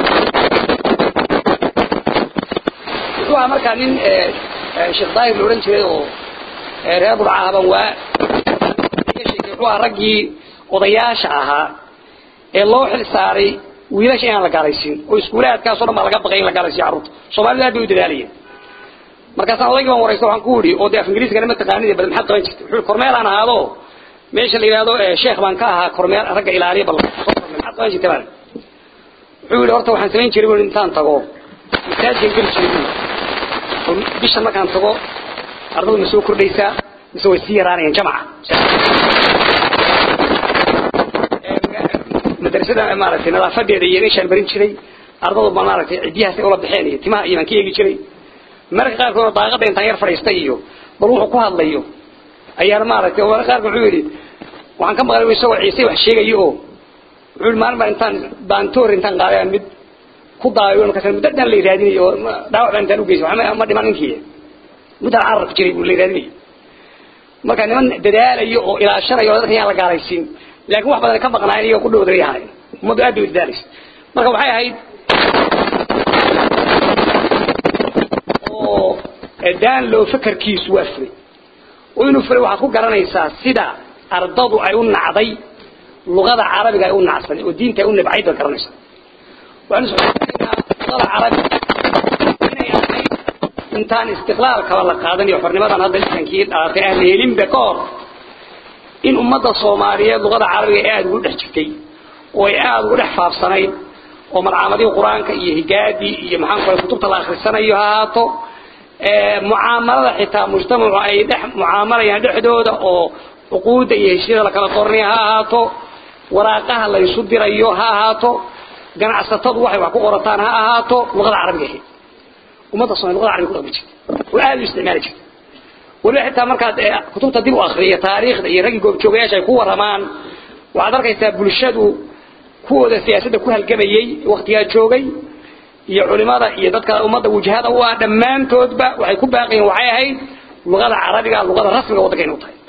wuxuu ahaa markaa nin sheekh daahir la odhan jiray oo reer burcahaban waa wuxuu ahaa raggii odayaasha ahaa ee loo xil saaray wiilasha inaan la gaalaysiin oo iskuulaadkaasoo dhan baa laga baqay in la gaalaysiyo carruurta soomaalida aad bay u dadaalayeen markaasaan odaygii baan waraysta waxaan ku yidhi oo dee af ingiriiskana ma taqaanid bal maxaad qaban jirtay wuxuu kormeelaan ahaado meesha la yidhahdo sheekh baan ka ahaa kormeel ragga ilaaliya bal maxaad qaban jirtay baan wuxuu yidhi horta waxaan samayn jiray buu intaan tago masaajidkan geli jiray oo bisha markaan tago ardadu ma soo kordhaysaa mise way sii yaraanayaan jamaca madrasada maaragtay nadaafadeeda iyo meeshaan barin jiray ardadu ma maaragtay cidiyahaas ula baxeen iyo timaha iyo baan ka eegi jiray marka qaarkood daaqada intaan yar fadhiistay iyo bal wuxuu ku hadlayo ayaan maaragtay marka qaarkood wuxuu yidhi waxaan ka maqlay isagoo ciise wax sheegayo oo wuxuu yidhi maalin baan intaan baantoor intaan qaaday mid ku daayo markaas muddo dhan la raadinayo oo dhaawac baan intaan u geysay waxma ma dhiman ninkii muddan carar ku jiray buu la raadinayay marka niman dadaalayo oo ilaashanayo dadka yaan la gaalaysiin laakiin wax badan ka maqnaayen iyagoo ku dhowday ahayn ummaddu aad bay u dadaalaysa marka waxay ahayd oo daan loo fakarkiisu waa furay oo inuu furay waxaad ku garanaysaa sida ardadu ay u nacday luqada carabiga ay u nacsanay oo diinta ay u nabcayd baad garanaysaa waxaanu soconaynaa luqada carabiga inay ahayd intaan istiqlaalkaba la qaadan iyo xornimadan hadda lisankii dhalatay aan la helinba ka hor in ummadda soomaaliyeed luqada carabiga aada ugu dhex jirtay oo ay aada ugu dhex faafsanayd oo malcaamadii qur-aanka iyo higaadii iyo maxaan kale kutubta la akhrisanayo ha ahaato mucaamalada xitaa mujtamacu ay dhex mucaamalayaan dhexdooda oo cuquudda iyo heshiida la kala qornay ha ahaato waraaqaha la isu dirayo ha ahaato ganacsatadu waxay wax ku qorataan ha ahaato luqada carabiga ahayd ummadda soomaliya luqada carabiga ku dhaqmi jirtay oo aada u isticmaali jirtay waliba xitaa markaad kutubta dib u akriyo taariikhda iyo raggii goobjoogayaasha ay ku waramaan waxaad arkaysaa bulshadu kuwooda siyaasadda ku halgamayey waktigaa joogay iyo culimada iyo dadka ummadda wajahada u ah dhammaantoodba waxay ku baaqayeen waxay ahayd luqada carabiga luqada rasmiga waddanka inuu tahay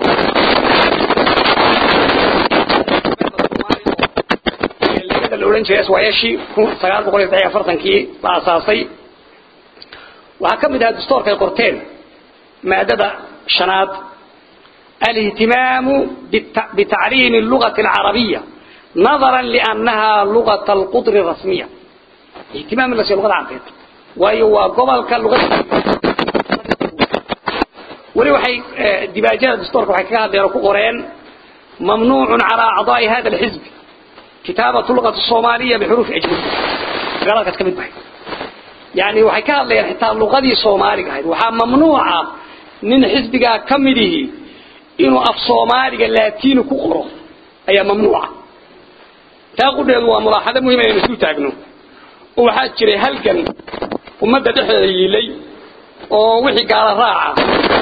la odhan jiray swayashii kun sagaal boqol iyo saddex iyo afartankii la asaasay waxaa ka mid ahaa dastoorka ay qorteen مادة شناد الاهتمام بتعليم اللغة العربية نظرا لأنها لغة القطر الرسمية اهتمام الناس اللغة العربية وهو قبل كاللغة ولي وحي دباجات دستورك وحي كهذا يركو قرين ممنوع على أعضاء هذا الحزب كتابة اللغة الصومالية بحروف أجنبية قالت كمد بحي يعني وحي كهذا حتى اللغة دي صومالية وحا ممنوعة nin xisbigaa ka midihi inuu af soomaaliga laatiini ku qoro ayaa mamnuuca taa qudheedu waa mulaaxado muhim inaynu isu taagno oo waxaa jiray halgan ummadda dhexdeeda yiilay oo wixii gaala raaca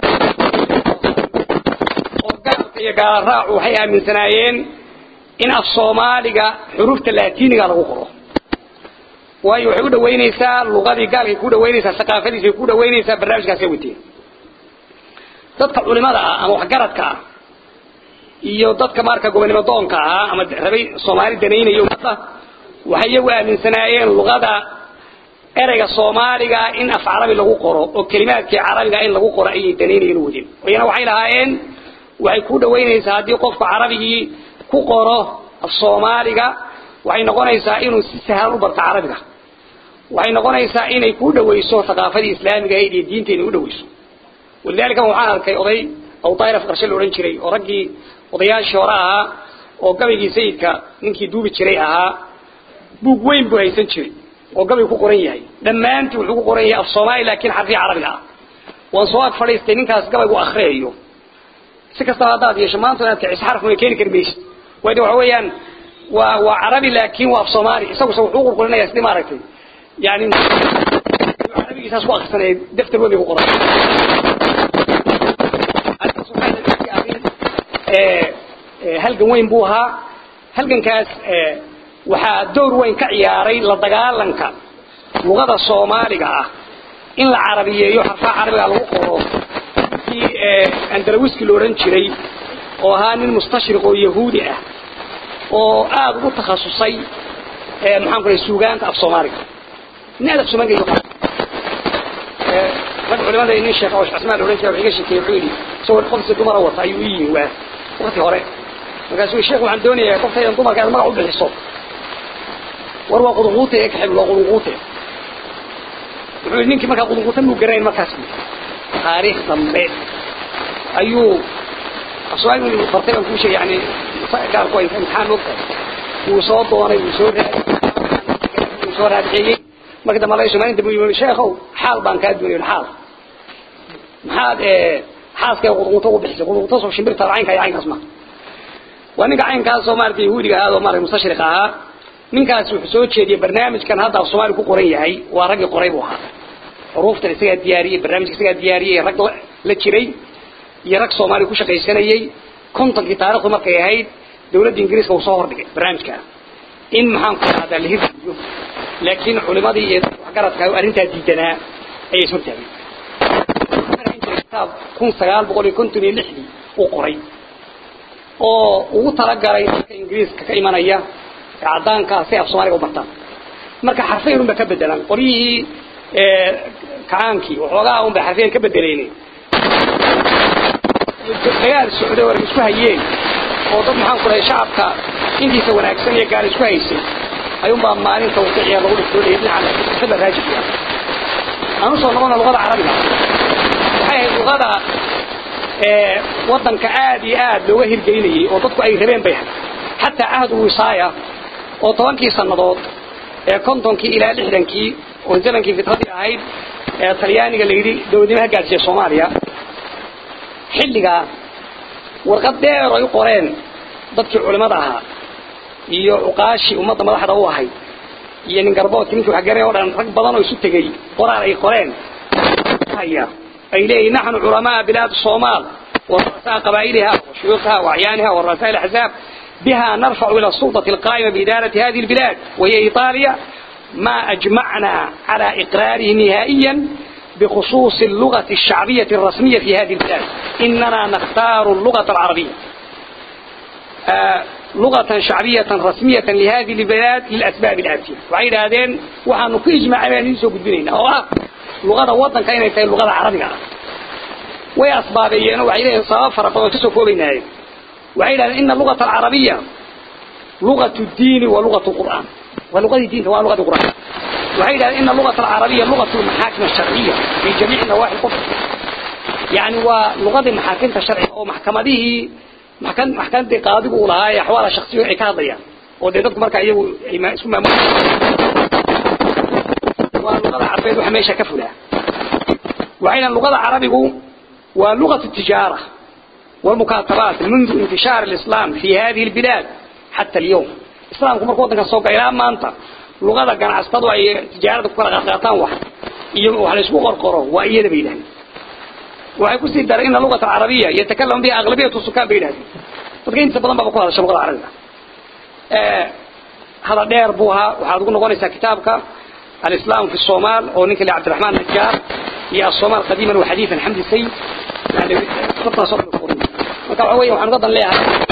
oo gaalka iyo gaala raacu waxay aaminsanaayeen in af soomaaliga xurufta laatiiniga lagu qoro waayo waxay u dhawaynaysaa luqadii gaalkay ku dhawaynaysaa thaqaafadiisay ku dhawaynaysaa barnaamijkaasay wateen dadka culimada ah ama waxgaradka ah iyo dadka marka gobonimo doonka ah ama rabay soomaali danaynayo ummadda waxay iyagu aaminsanaayeen luqada ereyga soomaaliga in af carabi lagu qoro oo kelimaadkii carabiga in lagu qoro ayay danaynayeen wadeen iyana waxay lahaayeen waxay ku dhawaynaysaa haddii qofka carabigii ku qoro af soomaaliga waxay noqonaysaa inuu si sahlan u barto carabiga waxay noqonaysaa inay ku dhawayso thaqaafadii islaamiga ahayd iyo diinta inay u dhawayso walidaalika waxaan arkay oday aw daayir afqarshe la odhan jiray oo raggii odayaashii hore ahaa oo gabaygii sayidka ninkii duubi jiray ahaa buug weyn buu haysan jiray oo gabay ku qoran yahay dhammaantii wuxuu ku qoran yahay af soomaali laakiin xarfiya carabiga ah waan soo ag fadhiistay ninkaas gabaygu akhriyayo si kastaba haddaad yeesho maanta inaad kiciso xarfna way keeni kari maysid waayo waxa weeyaan waa waa carabi laakiin waa af soomaali isaguse wuxuu qurqurinaya sidii maaragtay yani carabigiisaas ku akrisanaya daftar weyn bay ku qoran halgan weyn buu ahaa halgankaas waxaa door weyn ka ciyaaray la dagaalanka luqada soomaaliga ah in la carabiyeeyo xarfaha carabiga lagu qoro kii andalawiski la odhan jiray oo ahaa nin mustashriq oo yahuudi ah oo aada ugu takhasusay maxaan ku suugaanta af soomaaliga nin aad af soomaaliga yaqaan rag culimada nin sheekh oo cismaan la odhan jiray wuxuu iga sheekeeyey wuxuu yidhi isagoo qofsi dumara wata ayuu ii yimi waa waqti hore markaasuu sheekh waxaan doonayaa qoftaydan dumarka aad magac u bixiso war waa qudunquute ee kaxib waa qudunquute wuxuu yidhi ninkii markaa qudunquute muu garanayn markaas taariikh dambe ayuu afsoomaali bartay baan kuu sheegay yani gaarku ay imtixaan moogtahay wuu soo doonay wuu soo raadi wuu soo raadixeeyey marka dambe laga somaalin dambe yimi sheekhow xaal baan kaa doonay xaal maxaad xaaskay qudunquute ugu bixisay qudunquute soo shimbirta caynka iyo caynkaas ma waa ninka caynkaas oo maaragtay yahuudiga ahaa oo maaragtay mustashriq ahaa ninkaas wuxuu soo jeediyey barnaamijkan hadda af soomaali ku qoran yahay waa raggii qoray buu ahaa xuruuftan isagaa diyaariyey barnaamijka isagaa diyaariyey rag la jiray iyo rag soomaaliya ku shaqaysanayey kontonkii taarikhdu markay ahayd dawladda ingiriiska uu soo hordhigay barnaamijka in maxaan ku dhahdaa la hirgeliyo laakiin culimadii iyo waxgaradka arrintaa diidanaa ayay hortaageen kitaab kun sagaal boqol iyo konton iyo lixdii uu qoray oo ugu talagalay dadka ingiriiska ka imanaya ee caddaanka si af soomaaliga u bartaan marka xarfayn unba ka bedelan qoryihii kacaankii waxoogaa unba xarfayn ka bedelayne dagaal socday oo isku hayeen oo dad maxaan ku dhahay shacabka intiisa wanaagsan iyo gaal isku haysay ayuunbaa maalinta waqiciya lagu dhigtoolayay dhinaca xibla raajibka aan usoo noqona luqada carabiga waxay ahayd luqada wadanka aad iyo aad looga hirgelinayay oo dadku ay rabeen bay ahayd xataa cahdu wisaaya oo tobankii sannadood ee kontonkii ilaa lixdankii oo zamankii fitradii ahayd ee talyaaniga la yidhi dowladnimaha gaadsiiya soomaaliya xilligaa warqad dheer ay u qoreen dadkii culimada ahaa iyo cuqaashii ummadda madaxda u ahayd iyo nin garboodki ninkii wax garanay o dhan rag badan oo isu tegey qoraal ay qoreen haya ay leeyihin naxnu culamaa bilaad soomaal ورؤساء قبائلها وشيوخها وأعيانها ورؤساء الأحزاب بها نرفع إلى السلطة القائمة بإدارة هذه البلاد وهي إيطاليا ما أجمعنا على إقراره نهائيا بخصوص اللغة الشعبية الرسمية في هذه البلاد إننا نختار اللغة العربية آه لغة شعبية رسمية لهذه البلاد للأسباب الآتية وعيد هذين وحن كيجمع على نسوق الدنيا أو لغة وطن كانت اللغة العربية way asbaabeeyeen waxay leeyihiin sabab fara badan ka soo koobaynaaye waxay yidhahdeen ina lugata alcarabiya lugatu diini wa lugatu qur'aan waa lugadii diinta waa lugadii qur'aan waxay yidhahdeen ina lugata alcarabiya lugatu lmaxaakim alsharciya fi jamiici nawaaxi lqudr yani waa lugadii maxaakimta sharciga oo maxkamadihii maxkan maxkamadii qaadigu uu lahaa ee axwaala shaksiyo ay ka hadlayaan oo dee dadku markaa iyagu isku maamul waa lugada carabeed waxa meesha ka fulaa waxay yidhahdeen lugada carabigu ولغة التجارة والمكاتبات منذ انتشار الإسلام في هذه البلاد حتى اليوم إسلام كما قلت لك السوق إلى ما أنت لغة كان عستدوا أي تجارة كل غطان واحد وحل اسمه قرقره وأيد بيلان وحيكون سيدار إن اللغة العربية يتكلم بها أغلبية السكان بيلان فكين سبضان بقول هذا اللغة العربية آه هذا دير بوها وحاضرون نقول كتابك الإسلام في الصومال ونك لعبد الرحمن النجار هي الصومال قديما وحديثا حمد السيد يعني خطة صبر القرون وكعوية وحن قضا لها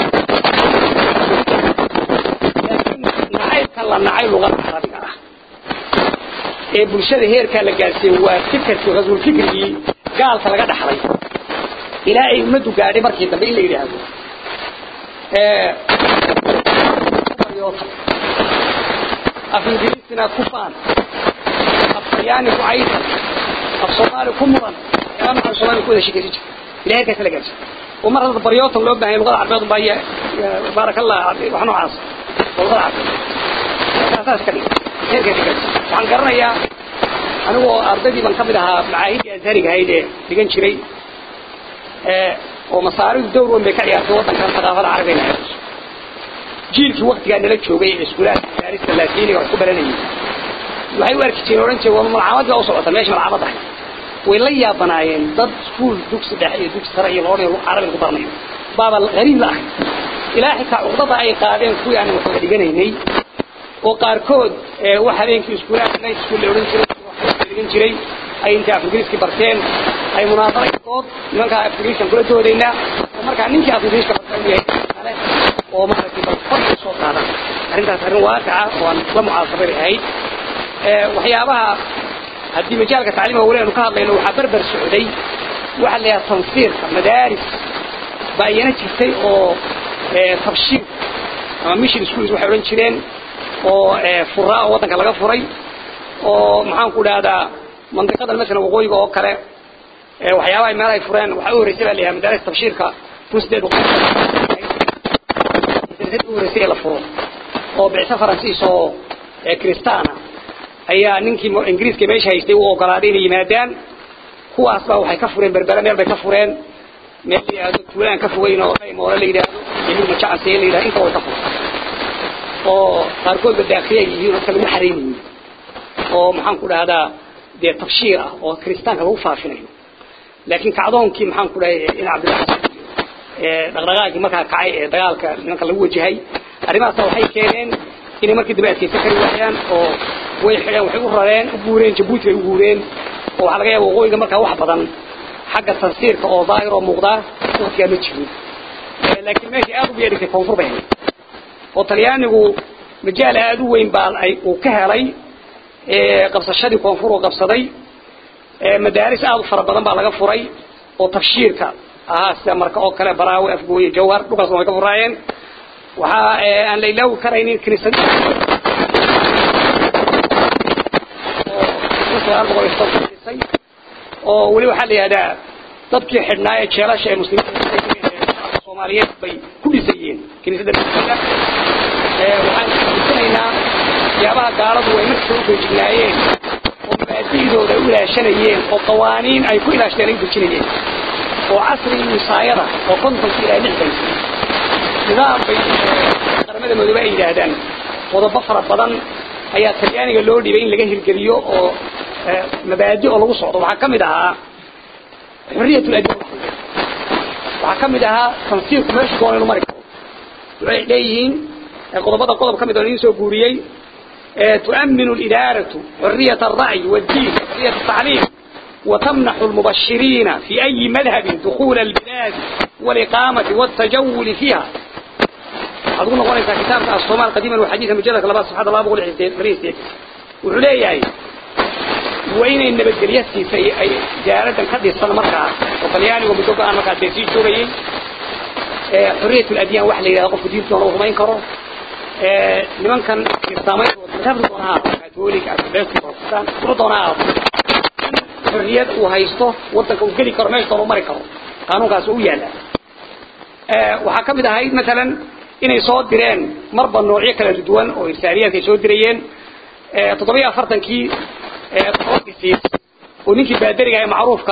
لكن نعيب كلا نعيب لغة العربية ee bulshada heerka la gaarsiiyay waa fikirkii rasuul fikirkii gaalka laga dhaxlay ilaa ay umadu gaadhay markii dambe in la yiraahdo ee af ingiriisina ku faan af talyaani ku caysan af soomaali ku mudan waxyaabaha Soomaaliya ku wada shaqeysan jiray ilaahay ka kala gaarsiin oo mar hadda baryootan loo baahan luqada carbeed baa ya barakallah wax noocaas luqada carbeed asaas ka dhig heerka ka gaarsiin waxaan garanayaa anigoo ardaydii baan kamid ahaa macaahidii azhariga ahayd ee dhigan jiray oo masaaridu dowr weyn bay ka ciyaartay waddankan thaqaafada carabiga ay jiilkii waktigaa nala joogay ee iskuulaadka daarista laatiiniga wax ku baranayay waxay u arki jireen odhan jireen waa malcamad baa u socota meesha malcamad ahay way la yaabanaayeen dad iskuul dugsi dhexe iyo dugsi sare iyo loodhan carabiga ku baranayo baaba qariib la ahay ilaa xitaa cuqdada ay qaadeen kuwii aan waxba dhiganaynay oo qaarkood wax habeenkii iskuulaadka night school la odhan jiray dhigan jiray ay inta afgiriiskii barteen ay munaasabay dood nimanka afgiriiskan kula doodaynaa oo markaa ninkii afgiriiska bartay uu yahay kale oo maaragtay bal fadhi soo qaada arrintaas arrin waaqica oo aan la mucaasabay ahayd waxyaabaha haddii majaalka tacliimka weli aanu ka hadlayno waxaa berber socday waxa la yidhaha tansiirka madaaris baa iyana jirtay oo tabshiir ama mission schools waxay odhan jireen oo furaa oo waddanka laga furay oo maxaan ku dhahdaa mandiqadan masalan waqooyiga oo kale waxyaabaha meel ay fureen waxaa u horreysay baa la yidhaha madaaris tabshiirka kun sideed boqol u horreysay ee la furo oo bicso faransiis oo kristaana ayaa ninkii ingiriiska meesha haystay u ogolaaday inay yimaadaan kuwaas baa waxay ka fureen berbera meel bay ka fureen meel la yidhaahdo tuulaan ka fogeyn oo moole la yidhaahdo yamiin majacasee la yidhahdo inta way ka fureen oo qaarkoodba daakhiya yihiin oo kale lagu xareynayin oo maxaan ku dhahdaa dee tabshiir ah oo kiristaanka lagu faafinayo laakiin kacdoonkii maxaan ku dhahay in cabdillahi dhaqdhaqaaqii markaa kacay ee dagaalka nimanka lagu wajahay arrimahaasna waxay keeneen inay markii dambe adkeysan kari waayaan oo way xidheen waxay u rareen u guureen jabuuti bay u guureen oo waxaa laga yaaba waqooyiga markaa wax badan xagga tansiirka oo daahir oo muuqdaa waqtigaa ma jirin laakiin meeshii aada ugu yeedhigtay koonfur bay ahayd oo talyaanigu majaal aada u weyn baa ay uu ka helay qabsashadii koonfur uu qabsaday madaaris aada u fara badan baa laga furay oo tabshiirka ahaa sida marka oo kale baraawe afgooye jawhar dhulkaasna way ka furaayeen waxaa aan la ilaawi karaynin kiniisad oo weli waxaa la yihahdaa dadkii xidhnaa ee jeelasha ee muslimiinta soomaaliyeed bay ku dhisayeen kiniisadda waxaan isanaynaa waxyaabaha gaaladu ay markasta u feejignaayeen oo mabaadi'dooda ay u ilaashanayeen oo qawaaniin ay ku ilaashadeen ay u dejinayeen oo casrigii wisaayada oo kontonki ilaa lixdankii nidaam bay qaramada madoobe ay yidhaahdaan qodobo fara badan ayaa talyaaniga loo dhibay in laga hirgeliyo oo mabaadi oo lagu socdo waxaa ka mid ahaa xuriyat ladin waxaa ka mid ahaa tansiirku meeshu doona inu mari karo waxay leeyihiin qodobada qodob ka mid oo idin soo guuriyey تؤمن الإدارة حرية الرأي والدين حرية التعليم وتمنح المبشرين في أي مذهب دخول البلاد والإقامة والتجول فيها أظن قولي كتاب الصومال قديما وحديثا مجلد لباس سبحانه الله بقول حديث وحليه وين إن بدريتي في أي جارة قد يصل مركع وطلياني ومتوقع أن مركع ديسي شوري حرية الأديان وحلي إذا قف دين الله ما ينكره nimankan islaamay madhabta doonaa katoolik orthodox protestant kula doonaa xorriyad uu haysto wadanka uu geli karo meesha uu mari karo qaanuunkaas uu yaala waxaa ka mid ahayd maalan inay soo direen marba noocyo kala duwan oo irsaaliyaadka ay soo dirayeen toddobiyo afartankii tobankiisiis oo ninkii baadariga ee macruufka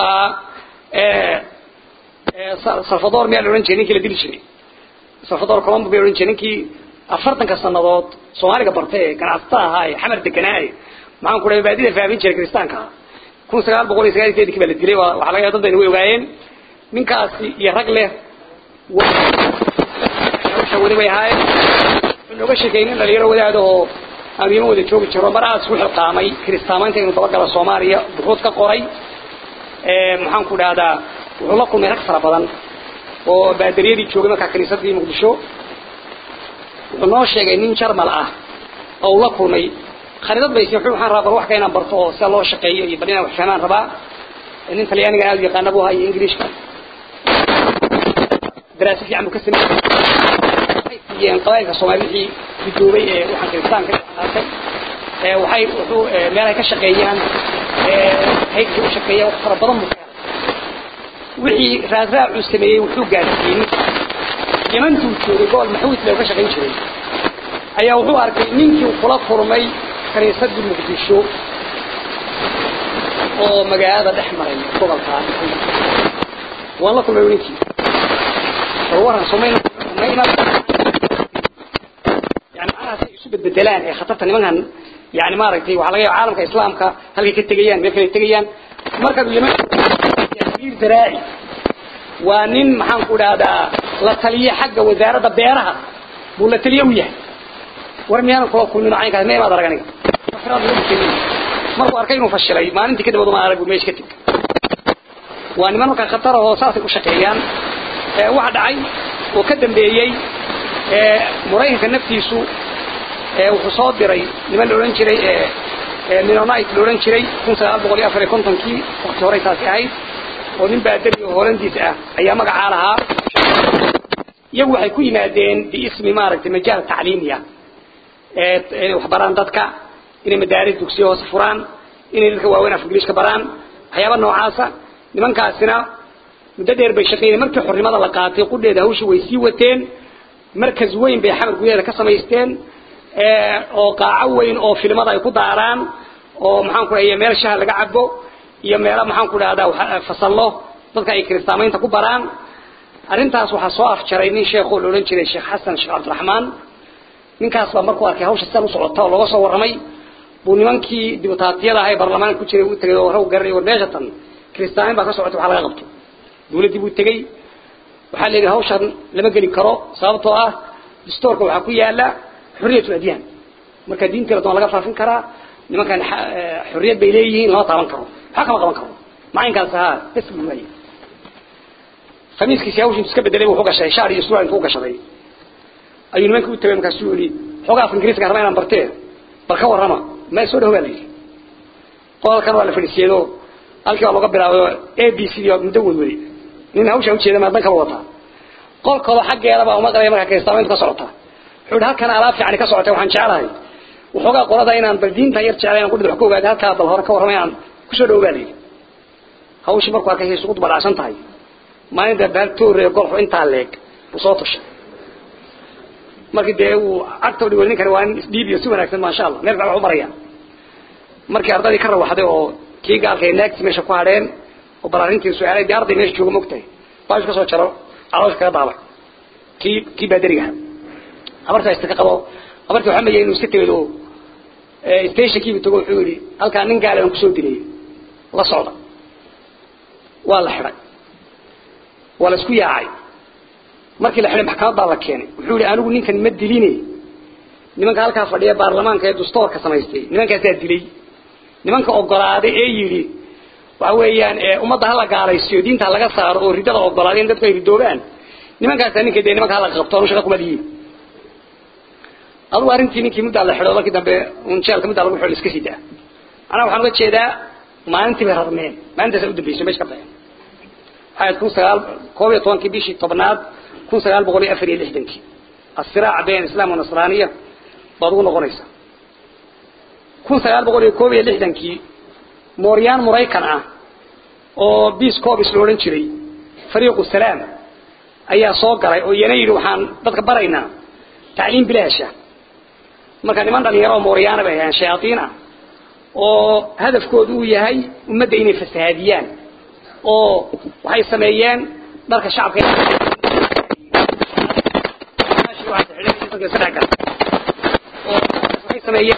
ahaa salvador miyaa la odhan jiray ninkii la dili jiray salvador colombo bay odhan jiray ninkii afartanka sanadood soomaaliga bartay ee ganacsatada ahaa ee xamar deganaaye maxaan ku dhahay baadida faafin jiray kiristaanka kun sagaal boqol iyo sagaal iyo sideedkii baa la dilay waxaa laga yaaba dad bayna way ogaayeen ninkaasi iyo rag leh hawsha weli bay ahaayeen wuxuu nooga sheekeeyey nin dhalinyaro wadaad oo aamiimo wada joogi jiro mar aad isku xilqaamay kiristaamaynta inuu dabagalo soomaaliya buxuud ka qoray maxaan ku dhahdaa wuxuu la kulmay rag fara badan oo baadariyadii joogay markaa kiniisadii muqdisho wuxuu noo sheegay nin jarmal ah oo uu la kulmay khariidad bay wuxuu waxaan rabaa bal wax ka inaan barto oo sida loo shaqeeyo iyo bal inaan wax fahmaan rabaa nin talyaaniga aad u yaqaana buu ahaa iyo ingiriishka daraasa fiican buu ka sameeyey waxay siiyeen qabailka soomaali wixii gudoobay ee waxaan kiristaanka qaatay waxay wuxuu meel ay ka shaqeeyaan haydkii u shaqeeya wax fara badan buu keenay wixii raasraacuu sameeyey wuxuu gaarsiiyey ninka yamantuu joogay gobol maxuud le ka shaqayn jiray ayaa wuxuu arkay ninkii kula kulmay kaniisadii muqdisho oo magaalada dhex maray gobolkaa waan la kulmay ninkii warwaran somayna yani macnaha si isu bedbedelaan ee khatarta nimankan yani maaragtay waxaa laga yaaba caalamka islaamka halkay ka tegayaan meel kale tegayaan markaad yaman ir zaraaci waa nin maxaan ku dhahdaa la taliye xagga wasaaradda beeraha buu la taliye u yahay war miyaanan kula kulmin caynkaas mee maad arag aniga markuu arkay inuu fashilay maalintii kadib ma arag meesha ka teg waa niman markaa khatar oo saasay u shaqeeyaan waxa dhacay oo ka dambeeyey maraykanka naftiisu wuxuu soo diray niman la odhan jiray minonite la odhan jiray kun sagaal boqol iyo afar iyo kontonkii wakti horey taasi ahayd oo nin baadari oo holandiis ah ayaa magacaa lahaa iyagu waxay ku yimaadeen biismi maaragtay majaal tacliimiya inay wax baraan dadka inay madaaris dugsiyo hoose furaan inay dadka waaweyn af ingiliishka baraan waxyaaba noocaasa nimankaasina muddo dheer bay shaqeeyeen markii xornimada la qaatay qudheeda hawshii way sii wateen markas weyn bay xamar gudaheeda ka samaysteen oo qaaco weyn oo filimada ay ku daaraan oo maxaan ku dhahay meel shaha laga cabo iyo meelo maxaan ku dhahdaa fasallo dadka ay kiristaamaynta ku baraan arrintaas waxaa soo afjaray nin sheekoo la odhan jiray sheekh xasan sheekh cabdiraxmaan ninkaas baa markuu arkay hawsha sidan u socota oo looga soo warramay buu nimankii dibutaatiyada ahay baarlamaanka ku jiray u tegay oo raw garanay war meesha tan kiristaamin baa ka socotay waxa laga qabto dawladdii buu tegey waxaa la yidhi hawshan lama geli karo sababtoo ah dastoorka waxaa ku yaala xurriyatul adyaan marka diintii la doon laga faafin karaa nimankan xurriyad bay leeyihiin lama taaban karo waxaa kama qaban karo macaynkaas ahaa bes buu waayey khamiiskiisi hawshin iska bedelay wuxuu gashay shaar iyo surwaal intuu gashaday ayuu nimanka u tagay markaasuu yidhi xoogaa af ingiriiska raba inaan bartee bal ka warrama ma soo dhawo baa la yidhi qodalkan waa la fadhiisiyeedo halkii baa looga bilaabay a b c iyo muddo wadwaday nin hawshaa ujeeda maa dan kala wataa qolkooda xaggeeda baa uma qalaya markaa kiristaamayntu ka socota wuxuu yidhi halkan alaab fiicani ka socotay waxaan jeclahay waxoogaa qolada inaan bal diinta yar jeclay inaan kudhid wax ka ogaada halkaa bal hore ka warrama inaan kusoo dhawo baa la yidhi hawshii markuu arkay isugu dubadhacsan tahay maalinta baaltoore golxu intaa leeg buu soo tushay markii dee uu cagta dhigo ninkani waa nin isdhiib iyo si wanaagsan maasha allah meel wax u maraya markii ardadii ka rawaxday oo kii gaalka ay naagti meesha ku hadheen oo bal arrintii su-aalay dee arday meesha jooga mogtahay baashu ka soo jaro caloosha kaga daabay kii kii baadarigaha habartaa istika qabo habartii waxaa mayay inuu iska tegedo stationkiibu tago wuxuu yidhi halkaa nin gaale aan kusoo dilay la socda waa la xidhay waa la isku yaacay markii la xidhay maxkamad baa la keenay wuxuu yihi anigu ninkan ma diline nimanka halkaa fadhiya baarlamaanka ee dastoorka samaystay nimankaasaa dilay nimanka ogolaaday ee yidhi waxa weeyaan ummadda hala gaalaysiyo diinta laga saaro oo ridada ogolaaday in dadku ay ridoobaan nimankaasaa ninka dee nimanka hala qabto anu shaqa kuma lihiin adugu arrintii ninkii muddaa la xidho markii dambe un jeelka muddaa lagu xidho iska sidaa anaa waxaan uga jeedaa maalintii bay rarmeen maalintaasa u dambeysay meesha ka baxeen waxay kun sagaal koob iyo tobankii bishii tobnaad kun sagaal boqol iyo afar iyo lixdankii asiraac bayn islaam wanasraaniya baad ugu noqonaysaa kun sagaal boqol iyo koob iyo lixdankii mooryaan maraykan ah oo biis coobis la odhan jiray fariiqu salaam ayaa soo galay oo iyana yidhi waxaan dadka baraynaa tacliim bilaasha marka niman dhalinyaro oo mooryaana bay ahayn shayaaiin ah oo hadafkoodu uu yahay ummadda inay fasahaadiyaan oo waxay sameeyeen dharka shacabka waxay sameeyeen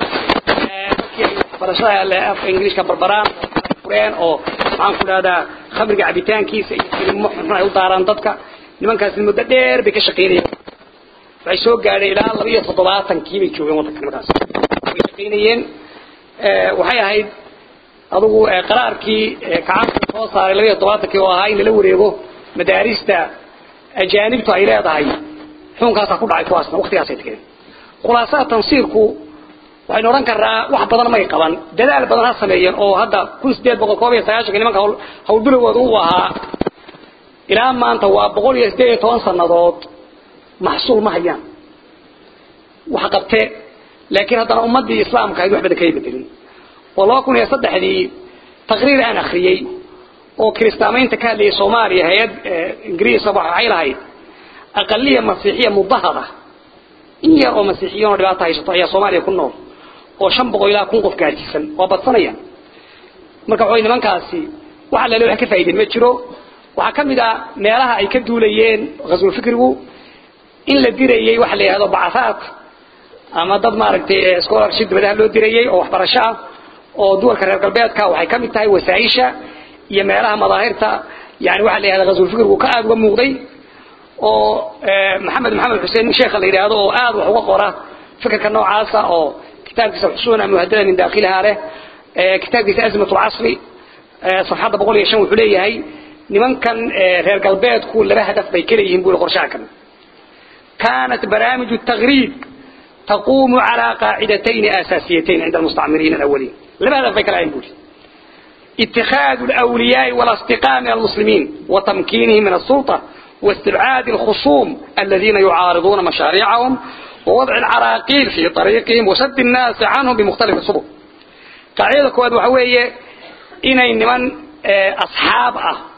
barashada afka ingiliishka barbaraan fureen oo maxaan ku dhahdaa khamriga cabitaankiisa iyo filimo xunxun ay u daaraan dadka nimankaasi muddo dheer bay ka shaqaynayeen waxay soo gaadhay ilaa laba iyo toddobaatankii bay joogeen waddanka nimankaas way shaqaynayeen waxay ahayd adugu qaraarkii kacaanka soo saaray laba iyo toddobaatankii oo ahaa in lala wareego madaarista ajaanibtu ay leedahay xukunkaasaa ku dhacay kuwaasna waktigaasay tageen khulaasaha tansiirku waxaynu odhan karnaa wax badan may qaban dadaal badan ha sameeyeen oo hadda kun sideed boqol koob iyo sagaashanka nimanka hawlbilowooda uu ahaa ilaa maanta waa boqol iyo sideed iyo toban sanadood maxsuul ma hayaan wax qabte laakiin haddana ummadii islaamka ayd wax badan kay bedelin oo laba kun iyo saddexdii taqriir aan akriyey oo kiristaamaynta ka hadlayay soomaaliya hay-ad ingiriisa waxay lahayd aqaliya masiixiya mudahada in yar oo masiixiyiin oo dhibaato haysato ayaa soomaaliya ku nool oo shan boqol ilaa kun qof gaadhsiisan waa badsanaya marka waxaway nimankaasi wax alle wax ka faa'iideen ma jiro waxaa ka mid ah meelaha ay ka duulayeen ghaswul fikrigu in la dirayey waxa la yidhahdo bacasaad ama dad maaragtay scholarship dibadaha loo dirayey oo waxbarasho ah oo duwalka reer galbeedka waxay ka mid tahay wasaaisha iyo meelaha madaahirta yani waxa la yidhahda ghaswul fikrigu ka aada uga muuqday oo maxamed maxamed xuseen sheekha la yidhaahdo oo aada wax uga qora fikirka noocaasa oo kitaabkiisa xusuna muhadada min daakiliha leh kitaabkiisa azmat lcasri safxadda boqol iyo shan wuxuu leeyahay nimankan reer galbeedku laba hadaf bay kaleeyihiin buli qorshaha kan كانت برامج التغريب تقوم على قاعدتين أساسيتين عند المستعمرين الأولين لماذا فكر يقول اتخاذ الأولياء والأصدقاء من المسلمين وتمكينهم من السلطة واستبعاد الخصوم الذين يعارضون مشاريعهم ووضع العراقيل في طريقهم وسد الناس عنهم بمختلف السبل قاعدة كواد وحوية إن من أصحاب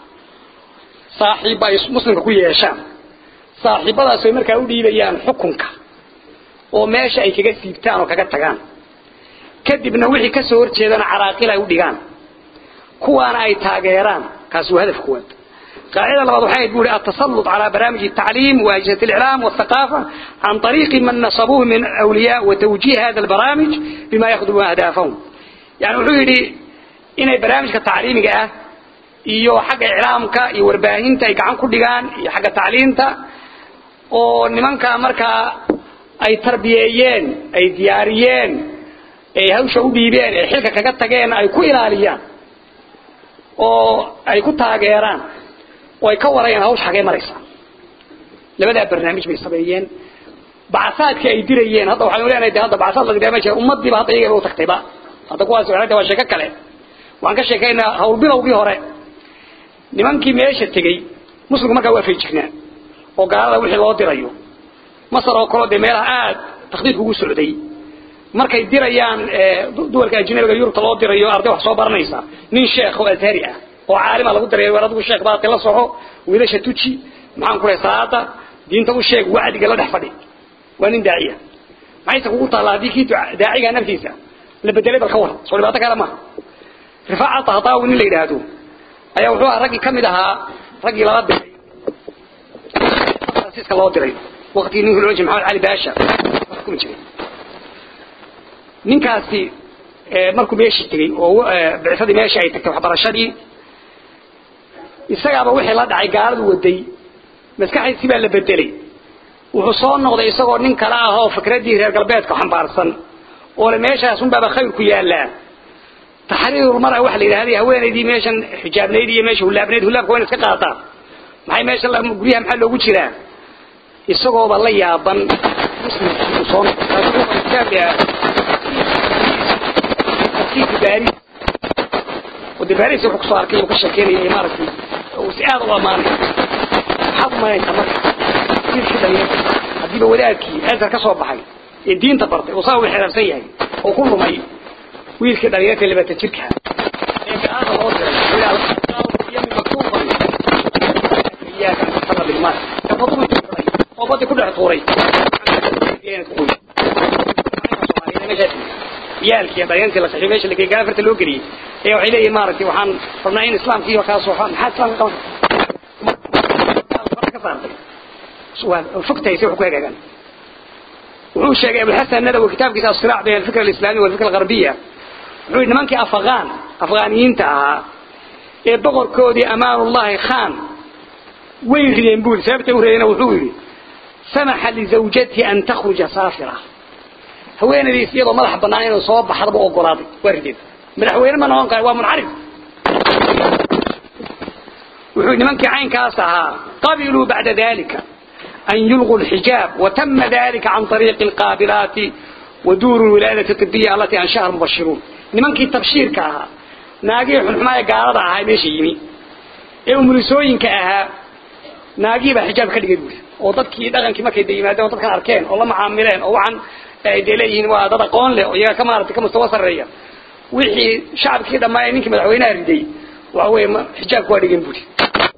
صاحب مسلم كوية يشام saaxiibadaas ay markaa u dhiibayaan xukunka oo meesha ay kaga siibtaan oo kaga tagaan kadibna wixii ka soo horjeedana caraaqil ay u dhigaan kuwaana ay taageeraan kaasi waa hadaf kuwaad قاعدة لبعض حاجة تقول التسلط على برامج التعليم وأجهزة الإعلام والثقافة عن طريق من نصبوه من أولياء وتوجيه هذا البرامج بما يخدم أهدافهم يعني وحولي إن برامج التعليم جاء iyo xagga iclaamka iyo warbaahinta ay gacan ku dhigaan iyo xagga tacliinta oo nimanka markaa ay tarbiyeeyeen ay diyaariyeen ay hawsha u dhiibeen ay xilka kaga tageen ay ku ilaaliyaan oo ay ku taageeraan oo ay ka warayaan hawsha xagee maraysa labadaa barnaamij bay sameeyeen bacasaadkii ay dirayeen hadda waxaanu leenahay de hadda bacasaad la diraa ma jira ummadiiba hadda iyaga u tagtayba hadda kuwaas waxay waa sheeko kale waxaan ka sheekaynaa hawlbilowgii hore nimankii meesha tegey muslimku markaa waa feejignaa oo gaalada wixii loo dirayo masar oo kaleo dee meelaha aad takhdiidku ugu socday markay dirayaan duwalka ajnabiga yurubta loo dirayo arday wax soo baranaysa nin sheekh oo azhari ah oo caalima lagu dareeyo war adigu sheekh baad la soco wiilasha tuji maxaan ku leeyahay salaada diinta u sheeg wacdiga la dhex fadhi waa nin daaciya maxayse kugu taallaa haddii kii daaciga naftiisa la bedelay bal ka war soo dhibaato kale maaha rifaaca tahtaawi nin la yidhaahdo ayaa wuxuu ahaa raggii ka mid ahaa raggii lala diray fransiiska loo diray waqtigii ninkii loo jiray maxamed cali baasha xukumi jiray ninkaasi markuu meeshii tegey oo bicsadii meeshii ay tagtay waxbarashadii isagaaba wixii la dhacay gaaladu waday maskaxdiisi baa la bedelay wuxuu soo noqday isagoo nin kale ah oo fikraddii reer galbeedka xambaarsan oo le meeshaas unbaaba khayr ku yaallaa taxriir mara waxa la yidhahday haweenaydii meeshan xijaabnayd iyo meesha hulaabnayd hulaabka waa in iska qaataa maxay meesha guryaha maxaa loogu jiraa isagooba la yaaban muslimkii soo baris wade baris wuxuu kusoo arkay ka sheekeynaya maaragtay si aad u amaanay maxaad umaynaysaa marka wiilkii dhalinyarta haddiiba wadaadkii azhar ka soo baxay ee diinta bartay oo saa u xiraarsan yahay oo ku lumay wiilkii dhalinyarta labata jirka ee gaalada loo diray yami maktuuban iyaaka xada bilmaal kafaduu jiray oo badi ku dhex tuuray yaalkii dhalinyartii la saxiib meesha la geeyay gaafarta loo geliyay ee waxay leeyihiin maaragtay waxaan rabnaa in islaamkii iyo kaas waxaa maxaa islaamka qaban ka saartay waa fogtahay si wax ku hagaagaan wuxuu sheegay abulxasan nadawi kitaabkiisa asiraac bayna alfikra alislaamiya walfikra algarbiya wuxuu yidhi nimankii afaqaan afqaaniyiinta ahaa ee boqorkoodii amaanullahi khan way rideen buu sababta u ridayna wuxuu yidhi samaxa lizawjatihi an takhruja saafira haweenaydiis iyadoo madax bannaan inuu soo baxdaba ogolaaday waa rideen madaxweyne ma noqon kara waa muncarif wuxuu nimankii caynkaas ahaa qabiluu bacda dalika أن يلغوا الحجاب وتم ذلك عن طريق القابلات ودور الولادة الطبية التي أنشأها المبشرون نمانكي التبشير كاها ناقي حنحماية قارضة هاي ميشي يمي إيه ملسوين كاها ناقي بحجاب كده يقول وضدكي دغنكي ما كده يمادة وضدك أركين والله معاملين أو عن ديليهن وضد قون له ويا كما أردت كما استوى سرية وحي شعب كده ما ينك مدعوينها ردي waxa weeye xijaabku waa dhigan buuri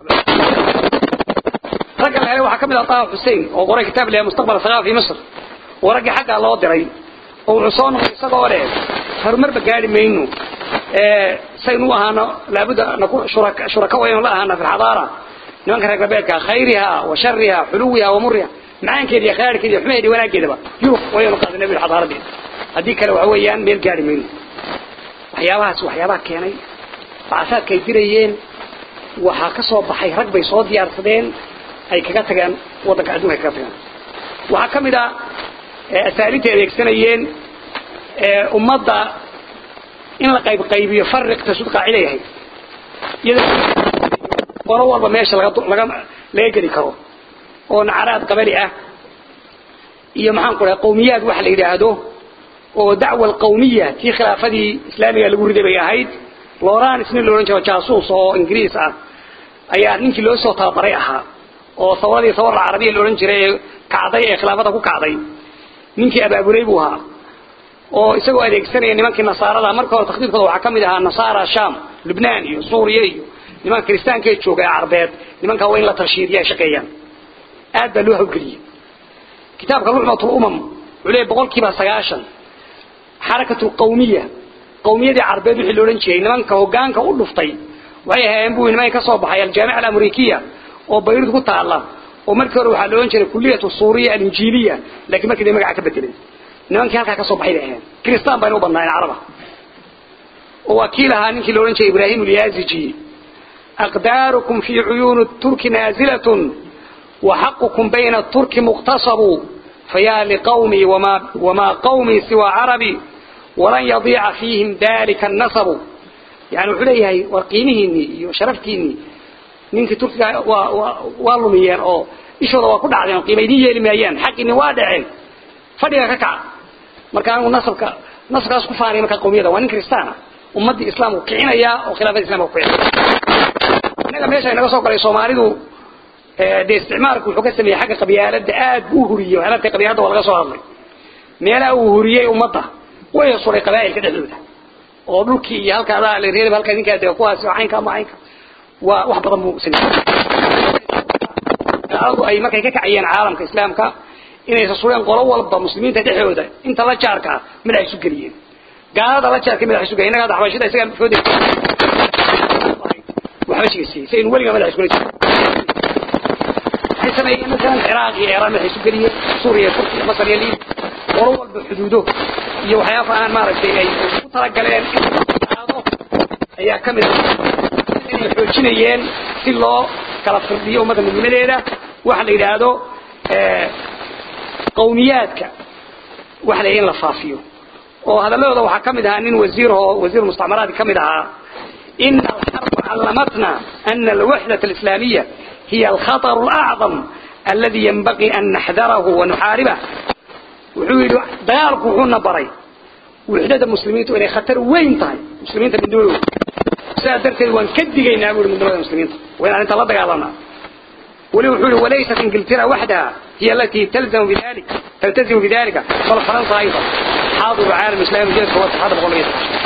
ragga la helay waxaa ka mid ah taha xuseen oo qoray kitaab leeyahay mustaqbal saqaafa fi misr oo raggii xaggaa loo diray oo wuxuu soo noqday isagoo leh horumarba gaari mayno saynu u ahaano laabudda shuraka waynu la ahaana fi lxadaara nimanka reer galbeedka khayriha wa shariha xuluwiha wa muriha macaankeeda iyo khayraarkeeda iyo xumaheeda iyo wanaaggeedaba yurub waynu qaadanay bil xadaaradeeda haddii kale waxa weeyaan meel gaari mayno waxyaabahaas waxyaabaha keenay bacsaadka ay dirayeen waxaa ka soo baxay rag bay soo diyaarsadeen ay kaga tageen waddanka adduunka ay kaga tageen waxaa ka mid ah asaaliinta adeegsanayeen ummadda in la qayb qaybiyo fariq tasud qaaciday ahayd iyada qolo walba meesha laga laga laga geli karo oo nacaraad qabali ah iyo maxaan ku dhahay qawmiyaad waxa la yidhaahdo oo dacwa alqawmiya tii khilaafadii islaamiga lagu riday bay ahayd lawrence nin la odhan jiro jaasuus oo ingiriis ah ayaa ninkii loo soo tababaray ahaa oo sawradii sawar alcarabiya la odhan jiray ee kacday ee khilaafada ku kacday ninkii abaabulay buu ahaa oo isagoo adeegsanaya nimankii nasaarada marka hore takhdiidkooda waxaa ka mid ahaa nasaara sham lubnaan iyo suuriya iyo nimanka kiristaankae jooga ee carbeed nimankaa waa in la tarshiidiya ay shaqeeyaan aad baa loo hawgeliyey kitaabka lucmat lumam wuxuu leeyahy boqol kiiba sagaashan xarakatu lqawmiya qawmiyadii carbeed wixii la odhan jiray nimanka hogaanka u dhuftay waxay ahaayeen buu nimanka ka soo baxay aljaamica alamrikiya oo bayrut ku taala oo markii hore waxaa la odhan jiray kuliyatu suuriya alinjiiliya laakiin markii day magaca ka bedeleen nimankii halkaa ka soo baxay bay ahayn kristaan bayna u badnaayeen caraba oo waa kii lahaa ninkii la odhan jiray ibrahim alyaziji aqdaarukum fi cuyuuni turki naazilatun وحقكم بين الترك مقتصب فيا لقومي وما, وما قومي سوى عربي ولن يضيع فيهم ذلك النصب يعني وحليه وقيمهني وشرفتيني منك ترك والميان أو إيشوضا وكل عدين قيميني يلميان حقني وادعين فديك ككع مركان نصبك نصبك أسكو فاري مركان قومية وانين كريستانا ummadii islaamku kicinaya oo khilaafada islaamka ku kicinaya inaga meesha inaga soo galay Soomaalidu ee de isticmaalku wuxuu ka sameeyay xagga qabyaalada aad u huriyay waxaana qabyaalada waa laga soo hadlay meelaha uu huriyay ummadda way suray qabaa'ilka dhexdooda oo dhulkii iyo halka adaa la reebay halka ninka de kuwaas caynka ama caynka waa wax badan buu sameeyay gaaladu ay markay ka kacayeen caalamka islaamka inay sureen qolo walba muslimiinta dhexdooda inta la jaarka mid ay isu geliyeen gaalada la jaarka mid ay isu geliyeen inaga xabashida isaga fooday waxba sheegay saynu waliga madax isku leeyahay سمعي مثلا العراق إيران waxay isu galiyeen Suuriya Turkiya Masar iyo Liib qoro walba xuduudo iyo waxyaabo aan maaragtay ay ku tala galeen ayaa kamid inay xoojinayeen si loo kala firdhiyo ummadda midnimadeeda waxa la yiraahdo ee qowmiyaadka waxa la in la faafiyo oo hadalladooda waxaa kamid ahaa nin wasiir oo wasiir mustacmaraad kamid ahaa إن الحرب علمتنا أن الوحدة الإسلامية هي الخطر الأعظم الذي ينبغي أن نحذره ونحاربه وحيد ديالك وحونا بري وحدة المسلمين إلى خطر وين طاي مسلمين من دول سادرت وان كدقين نقول من دول المسلمين وين أنت الله دقالنا ولو حول وليست انجلترا وحدها هي التي تلزم بذلك تلتزم بذلك بل فرنسا أيضا حاضر العالم الإسلامي جيد هو الاتحاد الغربي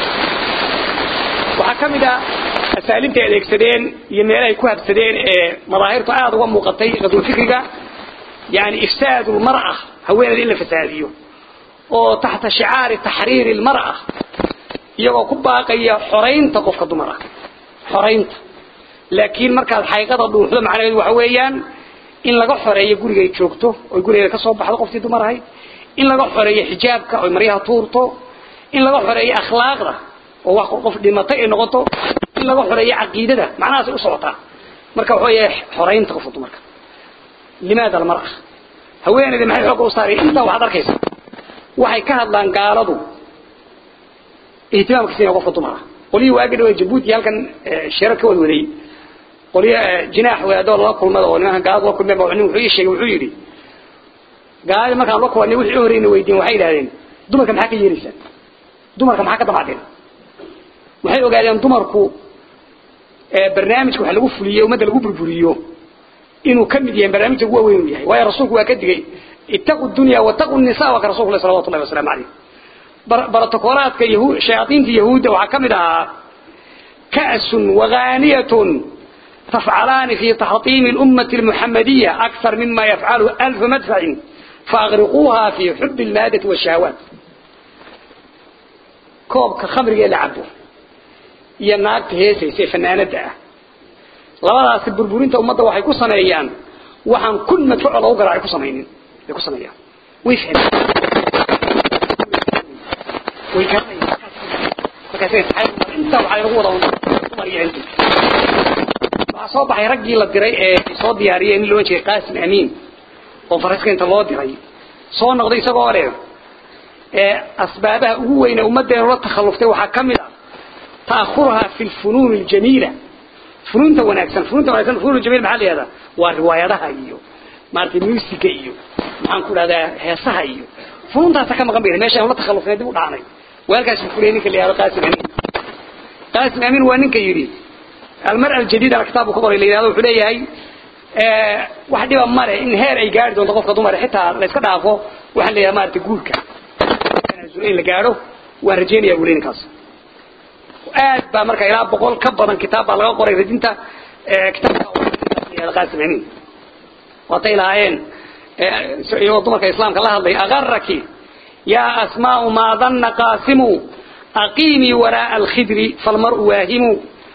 waxaa ka mid ah asaalinta ay adeegsadeen iyo meelaha ay ku habsadeen ee madaahirtu aad uga muuqatay qadul fikriga yani ifsaad almar'a haweeneyda in la fasaadiyo oo taxta shicaari taxriiri almar'a iyagoo ku baaqaya xoraynta qofka dumar ah xoraynta laakiin markaad xaqiiqada dhuuxdo macnaheedu waxa weeyaan in laga xoreeyo guriga ay joogto oo gurigeeda ka soo baxdo qoftii dumar ahayd in laga xoreeyo xijaabka oo maryaha tuurto in laga xoreeyo akhlaaqda oo wax qof dhimatay ay noqoto in laga xoreeyo caqiidada macnahaas u socotaa marka waxa weeye xoreynta qofka dumarka limaada almar'a haweeneyda maxay xoog u saaray inta waxaad arkaysa waxay ka hadlaan gaaladu ihtimaamka siinaya qofka dumara qolihii waagi dhawa jabuuti halkan shirar ka wad waday qoliyo jinaax wadaadoo lala kulmada oo nimanka gaalada la kulmeen baa nin wuxuu ii sheegay wuxuu yidhi gaalada markaan la kulanay wixii u horreeyna weydiin waxay yidhahdeen dumarka maxaa ka yeelaysaan dumarka maxaa ka damacdeen waxay ogaadeen dumarku barnaamijka wax lagu fuliyo ummadda lagu burburiyo inuu ka mid yahay barnaamijka ugu weyn uu yahay waayo rasuulku waa ka digay ittaqu dunya wattaqu nisaa waa ka rasuulku sallallahu alayhi wasallam alayhi barotokoolaadka yahuud shayaadiinta yahuudda waxaa ka mid ahaa كأس وغانية تفعلان في تحطيم الأمة المحمدية أكثر مما يفعله ألف مدفع فأغرقوها في حب المادة والشهوات كوب كخمر يلعبه يناقت هيسي سي فنانة دعا labadaas burburinta ummadda waxay ku sameeyaan waxaan kun madfuuc lagu garaacay ku sameeyeen ay ku sameeyaan way fahmeen way garanayaan markaasay tahay inta waxay lagu wada mariyeen waxa soo baxay raggii la diray ee soo diyaariyeen in loo jeeday qaasim amiin oo faraska inta loo diray soo noqday isagoo leh ee asbaabaha ugu weyn ee ummadeena la takhaluftay waxaa kamid ah ta'khuraha fi al-funun al-jamila فنونته وناكسن فنونته وناكسن فنون الجميل محل هذا ورواياتها iyo maartay musiga iyo maxaan ku radaa heesaha iyo fununta ta kama qambeeyay meesha la takhallufnay dib u dhaanay walkaas fuleeni kale yaa qaasim amin qaasim amin waa ninka yiri المرأة الجديدة كتابه كبر اللي هذا وحده هي واحد يبقى مرة إن هير أي جارد وانت قفك دمر حتى لا يسكت عفو واحد اللي ما تقولك أنا زورين اللي جاره ورجيني يقولين كاس aad baa marka ilaa boqol ka badan kitaab baa laga qoray radinta kitaabka qaasim amin waatay lahaayeen iyagoo dumarka islaamka la hadlay agaraki yaa asmaau maa danna qaasimu aqiimii waraaa alkhidri falmar'u waahimu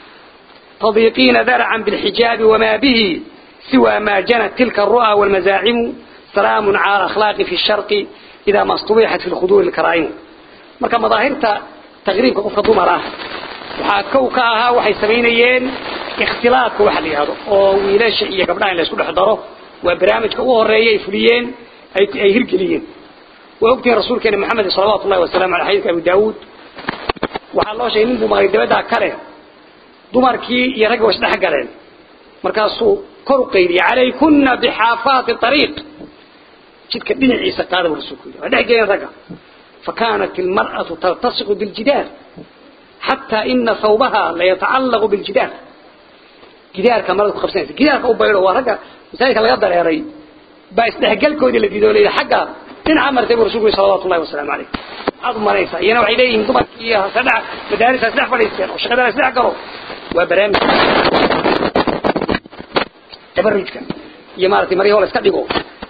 تضيقين ذرعا بالحجاب وما به سوى ما جنت تلك الرؤى والمزاعم سلام على أخلاق في الشرق إذا ما اصطبحت في الخضور الكرائم مركا مظاهرة تغريب قفة دمرة waxaa kow ka ahaa waxay samaynayeen ikhtilaadka waxa la yidhahdo oo wiilasha iyo gabdhaha in la isku dhex daro waa barnaamijka u horeeya ay fuliyeen ay hirgeliyeen waa ogtihiin rasuulkeena maxamed salawaatu ullahi wasalaamu aley xadiidka abu daawuud waxaa loo sheegay nin buu maqlay dabadaa kale dumarkii iyo ragga way isdhex galeen markaasuu kor u qaydiyey calaykunna bixaafaati ariiq jidka dhinaciisa qaada buu rasuulku yidhi waa dhex geleen ragga فكانت المرأة تلتصق بالجدار حتى إن ثوبها لا يتعلق بالجدار جدار كما رأيك خمسين جدار كأبيره ورقة مثالك لا يقدر يا ري باستهجل كودي اللي جدول إلى حقا إن عمر تبو رسول صلى الله وسلم عليه عظم رئيسا ينوع إليهم ضمك إياها سدع مدارس أسدع فليسكين وشغل أسدع قروا وبرامج تبرج كان يمارتي مريه ولا استقلقوا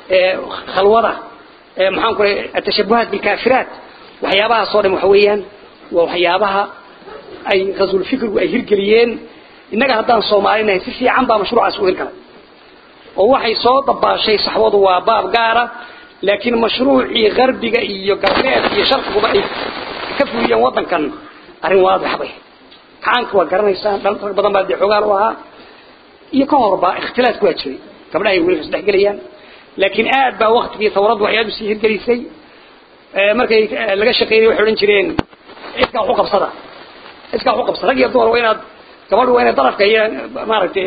خلوضة maxaan ku leeyahay atashabuhat bil kafirat waxyaabaha soo dham waxweeyaan waa waxyaabaha ay qasul fikru ay hirgeliyeen inaga haddaan Soomaalina si fiican baa mashruucaas u hirgalay oo waxay soo dabaashay saxwadu waa baab gaara laakiin mashruucii qarbiga iyo galbeed iyo sharqiguba ay ka fuliyeen wadankan arrin waadix bay kaanku waa garanaysaa dhan badan baa xogaal u ahaa iyo ka horba ikhtilaaf ku jiray gabdhaha ay wiilasha isdhex gelayaan laakiin aad baa waqtigii tawradu waxyaadu sii hirgelisay markay laga shaqeeyay waxay oran jireen iska wax u qabsada iska wax u qabsada rag iyo dumar waa inaad gabadhu waa inaad darafka iyo maaragtay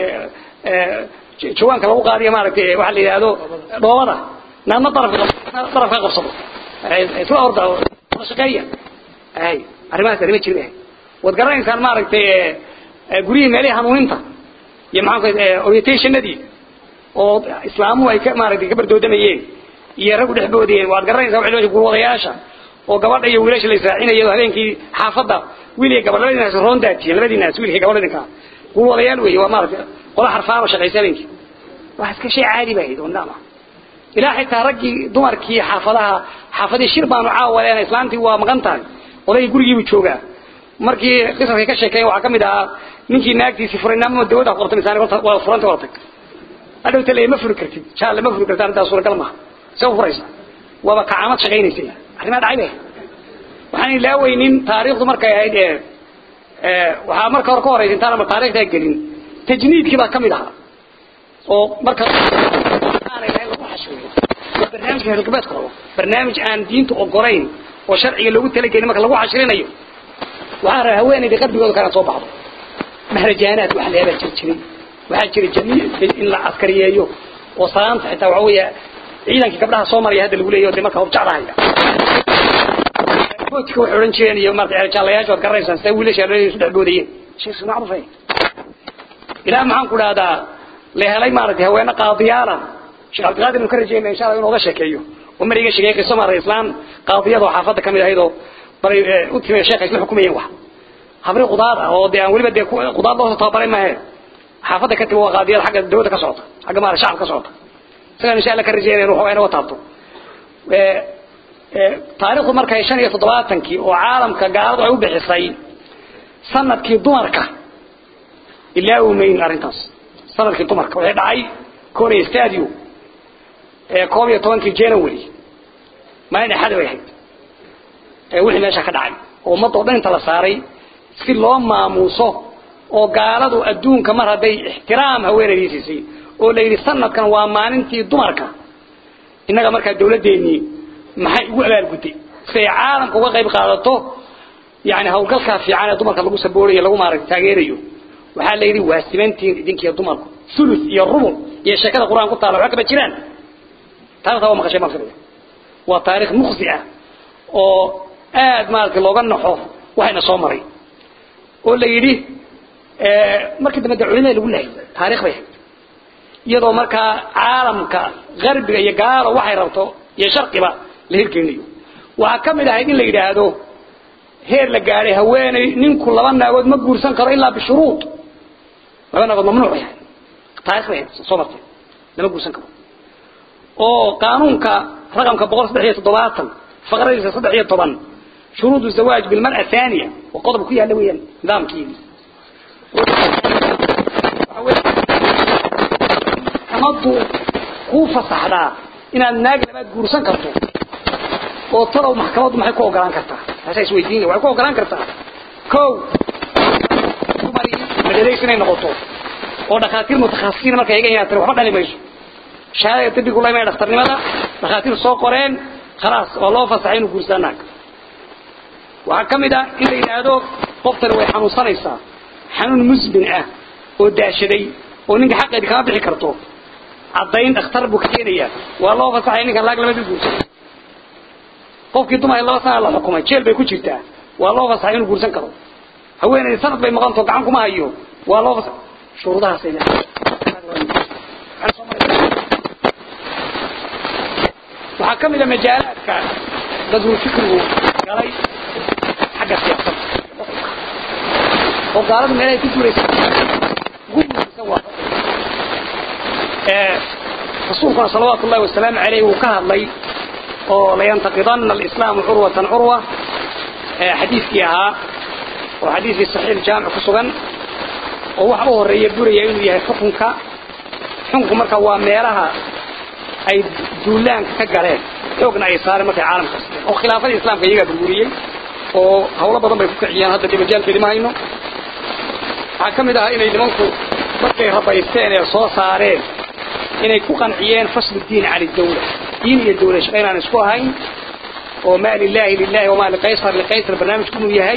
jawaanka lagu qaadiyo maaragtay waxa la yidhaahdo dhoobada naadna darafka darafka qabsado isla orda la shaqeeya ay arrimahaas arrimo jirin waad garanaysaan maaragtay gurihii meelihii hanuuninta iyo maxaan ku orientationadii oo islaamuhu ay ka maaragtay ka bardoodamayeen iyo rag u dhexboodayeen waad garanaysaa waxay leeyihiin gurwadayaasha oo gabadha iyo wiilasha la israacinayo habeenkii xaafadda wiil iyo gabadh labadii naas roon daatiyeen labadii naas wiilkii gabadha idinka gurwadayaal weeye waa maaragtay qola xarfaan oo shaqaysa habeenkii wax iska shay caadi baa hayd oo naama ilaa xitaa raggii dumarkii xaafadaha xaafadii shir baanu caawaleen islaantii waa maqan tahay odayga gurigiibu joogaa markii qisarkay ka sheekeeyeen waxaa ka mid ahaa ninkii naagtiisii furay naamama dawada qortay misaan waa furanta wada tag hadhow tale ma furi kartid jaal ma furi kartaa intaa suuragal maaha see u furaysa waaba kacaamad shaqaynaysay arrimaa dhacay bay waxaan ilaaweynin taariikhdu markay ahayd ee waxaa marka hore ka horeysa intaan ama taariikhdaa gelin tajniidkii baa ka mid ahaa oo marka aanay lahayn lagu xashooyo waa barnaamijka reergalbeedka rabo barnaamij aan diinta ogolayn oo sharciga loogu talagelin marka lagu xashirinayo waxaa rabaa haweenayda qalbigooda kana soo baxdo mahrajaanaad wax leebaa jir jiray waxaa jira jamiic in la askariyeeyo oo salaanta xitaa waxa weeye ciidankii gabdhaha soo maraya hadda lagu leeyahay marka hub jaclahaya boodka waxay odhan jireen iyo maarata jaalayaasha waad garanaysaan sida wiilasha loo isu dhexboodayeen sheekh macruuf ay ilaa maxaan ku dhahdaa la helay maaragtay haweene qaadiyaala sheekh cabdiqaadir inu ka rajeyna insha allah inuu oga sheekeeyo oo mar iga sheegay qiso maaragtay islaan qaadiyadoo xaafadda ka mid ahayd oo baray u timay sheekha isla xukumayeen wax habri qudaad ah oo dee aan weliba dee qudaad loo tababaray maahe xaafadda ka timi waa qaadiyad xagga dawladda ka socota xagga maala shacab ka socota isagaan insha allah ka rajeynaya ruux inaga taabto taariikhdu markay shan iyo toddobaatankii oo caalamka gaaladu ay u bixisay sanadkii dumarka ilaa umayn arrintaas sanadkii dumarka waxay dhacay korea stadio ee koob iyo tobankii january maalin axada bay ahayd wixii meesha ka dhacay oo ummadda o dhan inta la saaray si loo maamuuso oo gaaladu adduunka mar hadday ixtiraam haweenaydii siisay oo la yidhi sanadkan waa maalintii dumarka innaga markaa dawladdeenii maxay ugu abaalgudday si ay caalamka uga qayb qaadato yani hawlgalkaa fiican ee dumarka lagu saboorayo lagu maaragta taageerayo waxaa la yidhi waa simantiin idinkiiyo dumarku sulus iyo rubul iyo sheekada qur-aan ku taala waxba kama jiraan taarikhtaa waa maqashay marka waa taarikh muqsi ah oo aad maaragtay looga naxo waxayna soo maray oo la yidhi markii dambe de culimada lagu lahay taarikh bay ahayd iyadoo markaa caalamka garbiga iyo gaalo waxay rabto iyo sharqiba la hirgelinayo waxaa ka mid ahayd in la yidhaahdo heer la gaadhay haweeney ninku laba naagood ma guursan karo ilaa bishuruud laba naagood mamnuuc bay ahayd taarikh bay ahayd soo martay lama guursan karo oo qaanuunka raqamka boqol saddex iyo toddobaatan faqradiisa saddex iyo toban shuruud zawaaj bilmar'a thaniya oo qodob ku yaalla weeyaan nidaamkeedii maxkamaddu kuu fasaxdaa inaad naag labaad guursan karto oo talow maxkamaddu maxay ku ogolaan kartaa taasaa isweydiinaya waxay ku ogolaan kartaa kow dumarii madadays inay noqoto oo dhakhaatiir mutakhasisiin markay iga inaad tiri waxba dhali mayso shahaadada dabigu la imanaya dhakhtarnimada dhakhaatiir soo qoreen khalaas waa loo fasaxay inuu guursaa naag waxaa ka mid ah in la yidhaahdo qoftani way xanuunsanaysaa xanuun musbin ah oo daashaday oo ninka xaqeedi kama bixi karto caddayn dhakhtar buu ka keenayaa waa loo fasaxay ninkan laag lamadi guursan qofkii dumar laba sana la xukumay jeel bay ku jirtaa waa loo fasaxay inuu guursan karo haweeney sanad bay maqanto gacan kuma hayo waa loo fasaxay shuruudahaasay waxaa ka mid a majaalaadka dadul fikrigu galay xagga siyaasadda oo gaaladu meelahay ku guuraysan ugu guuraysan waa rasuulkuna salawaatu ullahi wasalaamu caleyh wuu ka hadlay oo layantaqidanna alislaamu curwatan curwa xadiiskii ahaa oo xadiiskii saxiix jaamic ku sugan oo waxa u horeeya buraya inuu yahay xukunka xukunku marka waa meelaha ay duulaanka ka galeen xoogna ay saareen markay caalamka asteen oo khilaafadii islaamka iyagaa burburiyey oo hawlo badan bay ku kiciyeen hadda dee majaalkeedi ma hayno waxaa ka mid ahaa inay nimanku markay rabaysteen ee soo saareen inay ku qanciyeen faslu diin cani dawla diin iyo dawla shaqa inaan isku ahayn oo maa lilahi lilahi wamaa liqaysar liqaysar barnaamijku inuu yahay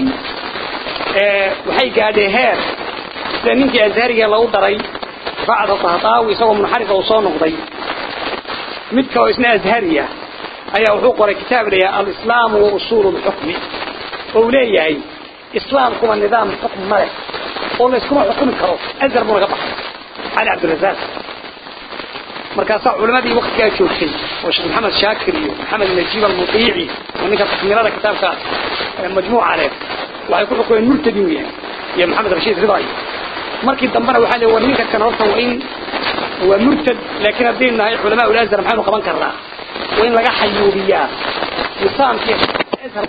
waxay gaadheen heer sida ninkii azhariga lagu daray bacda tahtaawi isagoo munxarifa uu soo noqday mid kaloo isna azhariya ayaa wuxuu qoray kitaab layaha alislaamu wa usuulu lxukmi oo uu leeyahay islaamkuba nidaam xukm ma leh oo layskuma xukumi karo azhar buu naga baxay cali cabdirasaaq markaasaa culimadii waktigaa joogtay oo sheekh maxamed shaakir iyo maxamed najiib almudiici oo ninka takmirada kitaabka majmuuca leh waxay ku xukumeen murtadi uu yahay iyo maxamed rashiid riday markii dambena waxaa leey war ninka kan horta waa in waa murtad laakiin haddaynu nahay culamaa ulazhar maxaynu qaban karnaa waa in laga xayuubiyaa nisaamkii azhar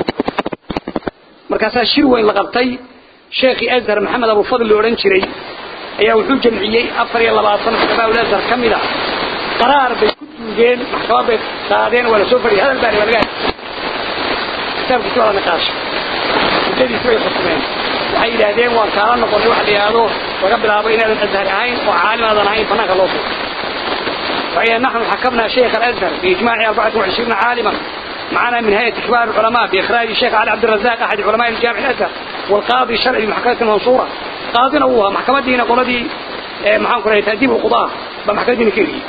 markaasaa shir weyn la qabtay sheekhii azhar maxamed abufadl la odhan jiray ayaa wuxuu jamciyey afar iyo labaatan culamaa ulazhar ka mid a qaraar bay ku duugeen maxkamad bay qaadeen waa la soo fadhiyay hadal baani waa laga kitaabkiisi waa la niqaashay muddadiisi bay xukumeen waxay yidhaahdeen waan kaala noqonay waxa la yidhaahdo laga bilaabo inaadan azhar ahayn oo caalim aadan ahayn banaanka loo furo waxay نحن حكمنا شيخ الأزهر بإجماع 24 عالما معنا من هيئة كبار العلماء بإخراج الشيخ علي عبد الرزاق أحد علماء الجامع الأزهر والقاضي الشرعي بمحكمة المنصورة قاضينا هو محكمة دينا قولدي محاكم كره تأديب القضاء بمحكمة دينا كيري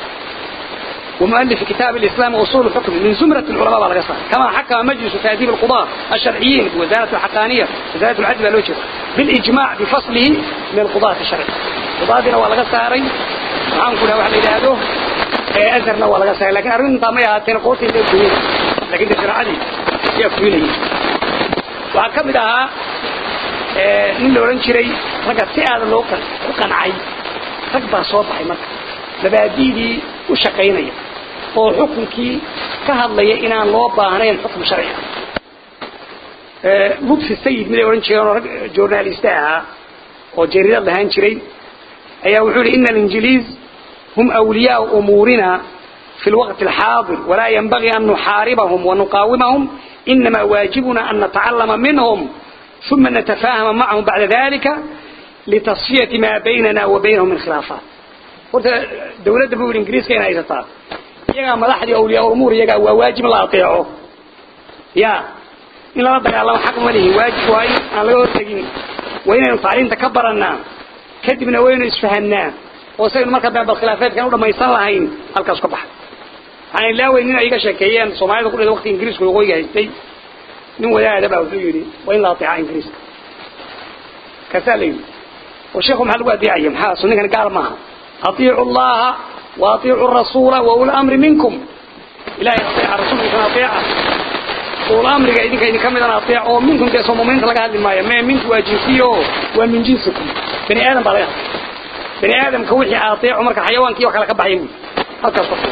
ومؤلف كتاب الإسلام وأصول الحكم من زمرة العلماء والغسان كما حكم مجلس تأديب القضاء الشرعيين بوزارة الحقانية وزارة العدل والوجه بالإجماع بفصله من القضاة الشرعي قضاء والغساري waxaan ku dhahay waxa la yiraahdo ee azarna waa laga saay laakiin arrinta ma yaateen qoortii ay duween laakiin sharaacadii ayaa kuwinayay waxa kamid ahaa nin la odhan jiray ragga si aada loo ku qancay rag baa soo baxay marka mabaadi'dii u shaqaynaya oo xukunkii ka hadlaya inaan loo baahnayn xukum sharci ah lutfi sayid miday odhan jireen oo rag journaliste ahaa oo jariirad lahaan jiray ayaa wuxuu yihi ina alinjiliis hum awliyaau umuurina في الوقت الحاضر ولا ينبغي أن نحاربهم ونقاومهم إنما واجبنا أن نتعلم منهم ثم نتفاهم معهم بعد ذلك لتصفية ما بيننا وبينهم من خلافات قلت دولة بقول الإنجليز كينا يسطار يقع ملاحظ أولياء الأمور يقع واجب لا أطيعه يا إن لا ربك الله حكم له واجب وهي أنا لا يرتقين وين نطالين تكبرنا كدبنا وين اسفهنا وسيد مركب بالخلافات كانوا لما يصلحين halkaas ka baxay aan ilaaweyn in ay iga sheekeeyeen Soomaalida ku dhigay waqti Ingiriisku ugu yahay nin wadaada baa wuxuu yiri waa in la atiica Ingiriiska kasaalay oo sheekhu maxaa lagu adeecay maxaa sunnigan gaar maaha atiicu Allah wa atiicu ar-rasuula wa ul amri minkum ilaahay atiica rasuulka atiica ul amriga idinka idin kamidana atiica oo minkum de soo muuminiinta laga hadli maayo ma minku waa jinsiyo waa min jinsikum bani aadam baa laga bani aadamka wixii atiicu marka xayawaankii wax kala ka baxay halkaas ka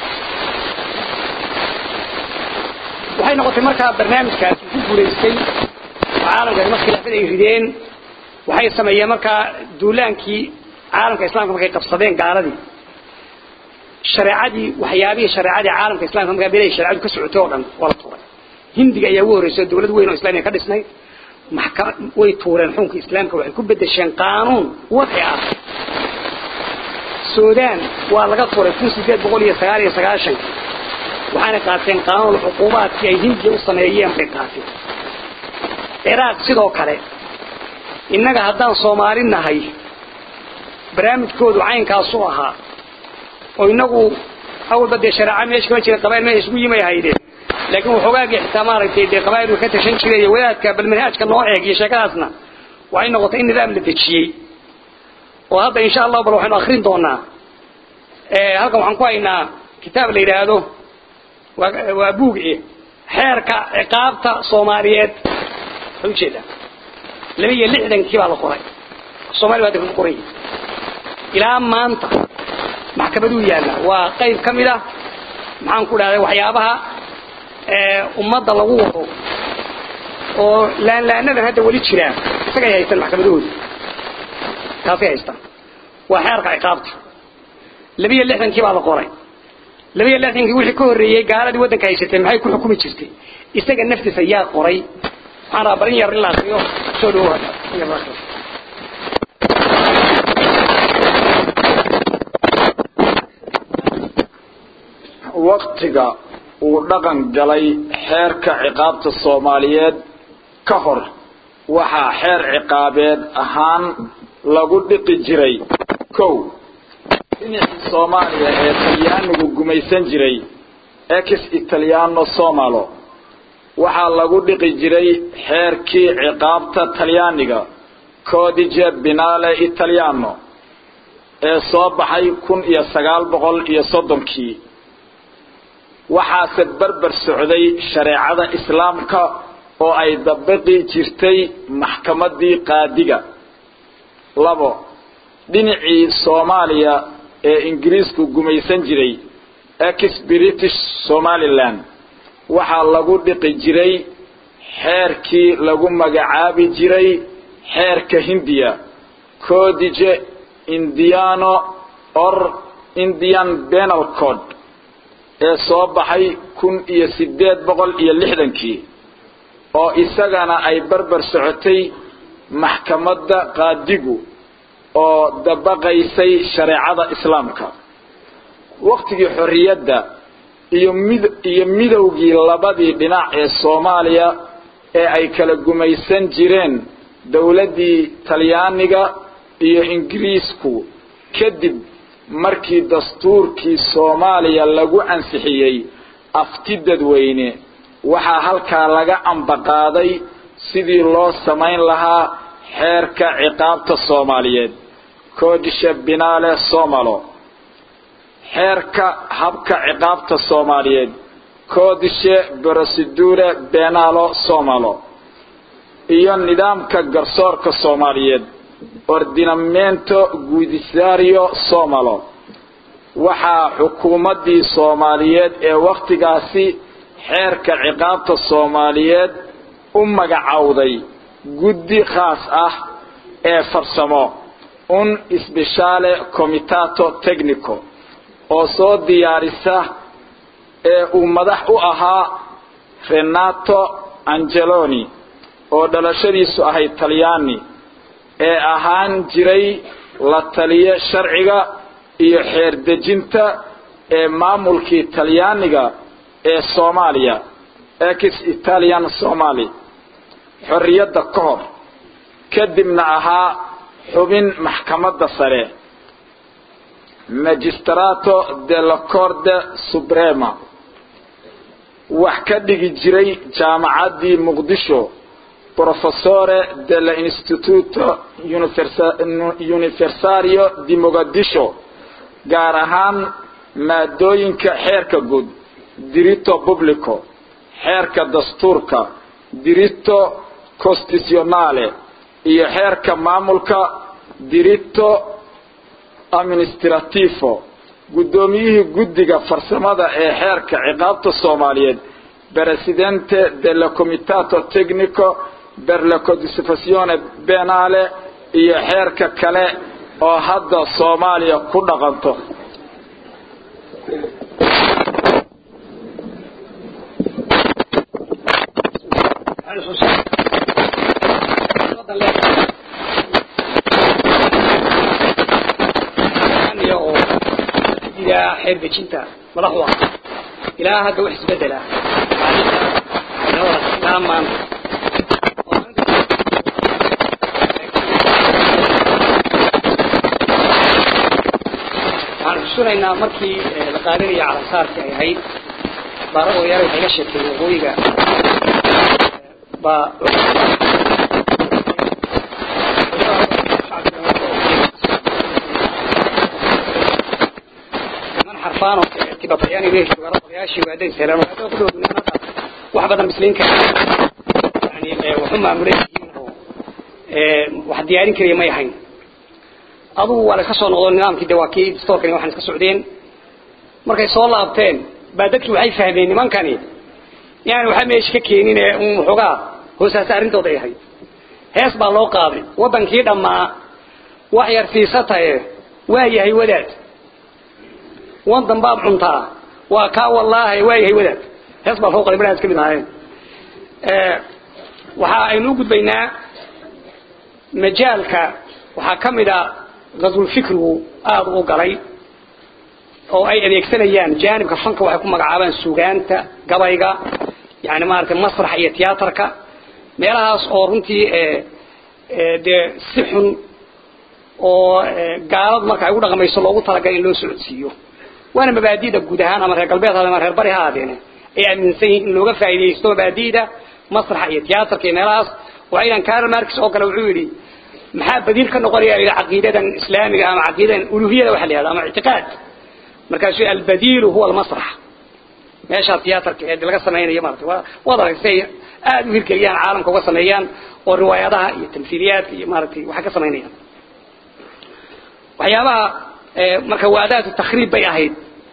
waxay noqotay markaa barnaamijkaasi ku guulaystay caalamka markii khilaafada ay rideen waxay sameeyeen markaa duulaankii caalamka islaamka markay qabsadeen gaaladii shareecadii waxyaabihii shareecadii caalamka islaamka markaa beelay shareecadu ka socotay oo dhan waa la tuuray hindiga ayaa ugu horreysay dowlad weyn oo islaamiya ka dhisnay maxkama way tuureen xukunka islaamka waxay ku bedesheen qaanuun wadci ah suudaan waa laga tuuray kun sideed boqol iyo sagaal iyo sagaashan waxaana qaateen qaanuun cuquubaadkii ay hindiya u sameeyeen bay qaateen ciraaq sidoo kale innaga haddaan soomaali nahay barnaamijkoodu caynkaasu ahaa oo inagu awalba dee shareeca meesha kama jira qabail meesha isgu yimay haydeen laakiin waxoogaagii xitaa maaragtay dee qabailku ka tashan jiray iyo wadaadka bal manhaajka noo eeg iyo sheekadaasna waxay noqotay in nidaam la dejiyey oo hadda insha allahu bal waxaynu akrin doonaa halkan waxaan ku haynaa kitaab la yidhaahdo waa buug xeerka ciqaabta soomaaliyeed waxay ujeedaa laba iyo lixdankii baa la qoray soomaali baa ku qoray ilaa maanta maxkamaduu yaalla waa qayb ka mid ah maxaan ku dhahday waxyaabaha ummadda lagu wado oo laanlaanadan hadda weli jiraan isagay haystaan maxkamadahooda taasay haystaan waa xeerka ciqaabta laba iyo lixdankii baa la qoray laba iyo lixdankii wixii ka horreeyey gaaladii waddanka haysatay maxay ku xukumi jirtay isaga naftiisa yaa qoray waxaan rabaa barin yar in la akriyo soo dhawo waktiga uu dhaqan galay xeerka ciqaabta soomaaliyeed ka hor waxaa xeer ciqaabeed ahaan lagu dhiqi jiray kow dhinacii soomaaliya ee talyaanigu gumaysan jiray ex italiano somalo waxaa lagu dhiqi jiray xeerkii ciqaabta talyaaniga codice binale italiano ee soo baxay kun iyo sagaal boqol iyo soddonkii waxaase berber socday shareecada islaamka oo ay dabiqi jirtay maxkamadii qaadiga labo dhinacii soomaaliya ee ingiriisku gumaysan jiray ex british somaliland waxaa lagu dhiqi jiray xeerkii lagu magacaabi jiray xeerka hindiya codice indiano or indian penal code ee soo baxay kun iyo sideed boqol iyo lixdankii oo isagana ay barbar socotay maxkamadda qaadigu oo dabaqaysay shareecada islaamka waktigii xorriyadda iyo mid iyo midowgii labadii dhinac ee soomaaliya ee ay kala gumaysan jireen dowladdii talyaaniga iyo ingiriisku kadib markii dastuurkii soomaaliya lagu ansixiyey afti dadweyne waxaa halkaa laga ambaqaaday sidii loo samayn lahaa xeerka ciqaabta soomaaliyeed codisha binale somalo xeerka habka ciqaabta soomaaliyeed codishe procedure benalo somalo iyo nidaamka garsoorka soomaaliyeed ordinamento gudisario somalo waxaa xukuumaddii soomaaliyeed ee wakhtigaasi xeerka ciqaabta soomaaliyeed u magacowday guddi khaas ah ee farsamo un sbeshaale comitato technico oo soo diyaarisa ee uu madax u ahaa renato angeloni oo dhalashadiisu ahayd talyaani ee ahaan jiray la taliye sharciga iyo xeer dejinta ee maamulkii talyaaniga ee soomaaliya ex italian somali xorriyadda ka hor kadibna ahaa xubin maxkamadda sare magistrato della corte suprema wax ka dhigi jiray jaamacaddii muqdisho professore dell'instituto universario di mogadisho gaar ahaan maadooyinka xeerka guud diritto publico xeerka dastuurka diritto constitutionale iyo xeerka maamulka diritto administrativo guddoomiyihii guddiga farsamada ee xeerka ciqaabta soomaaliyeed presidente della comitato tecnico per la codificazione penale iyo xeerka kale oo hadda soomaaliya ku dhaqanto xeer dejinta madaxu ah ilaa hadda wax isbedela ilaa maanta waxaan xusunaynaa markii la qaadanaya calansaarkii ay ahayd baarada odayaal waxay ga sheegtay waqooyiga baa xarfaan tibabayaan inay odayaashii waaday seelaan ku dhow wax badan bisliin kara yani waxu maamulay wax diyaarin kariya may ahayn adugu waa laska soo noqdo nidaamkii de waa kii distoorkani waxaan iska socdeen markay soo laabteen baa dadkii waxay fahmeen nimankani yani waxaa meesha ka keenin ee un waxoogaa hoosaasa arrintooda ay ahayd hees baa loo qaaday waddankii dhammaa wax yar siisataye waa yahay wadaad wadan baad cuntaa waa kaa wallaahi waa yahay wadaad hees baa loo qaaday markaas ka mid ahaayeen waxa aynu u gudbaynaa majaalka waxaa ka mid a qaswulfikrigu aada u galay oo ay adeegsanayaan jaanibka fanka waxay ku magacaabaan sugaanta gabayga yani maaragtay masraxa iyo tiyaatarka meelahaas oo runtii dee si xun oo gaalad marka ay u dhaqmayso loogu talagalay in loo socodsiiyo waana mabaadida guud ahaan ama reer galbeed ama reer bari ha ahaadeen ay aaminsan yihiin in looga faa'iidaysto mabaadida masraxa iyo tiyaatarka iyo meelahaas waxaynan karl marx oo kale wuxuu yidhi maxaa badiil ka noqonaya ila caqiidadan islaamiga ama caqiidadan uluhiyada waxa la yihahda ama ictiqaad markaasuu albadiilu huwa almasrax meeshaa tiyaatarka ee laga samaynayo maarata waa waad aragtay aada u hirgeliyaan caalamka uga sameeyaan oo riwaayadaha iyo tamhiiliyaadka iyo maaragtay waxay ka samaynayaan waxyaabaha marka waadaatu takhriib bay ahayd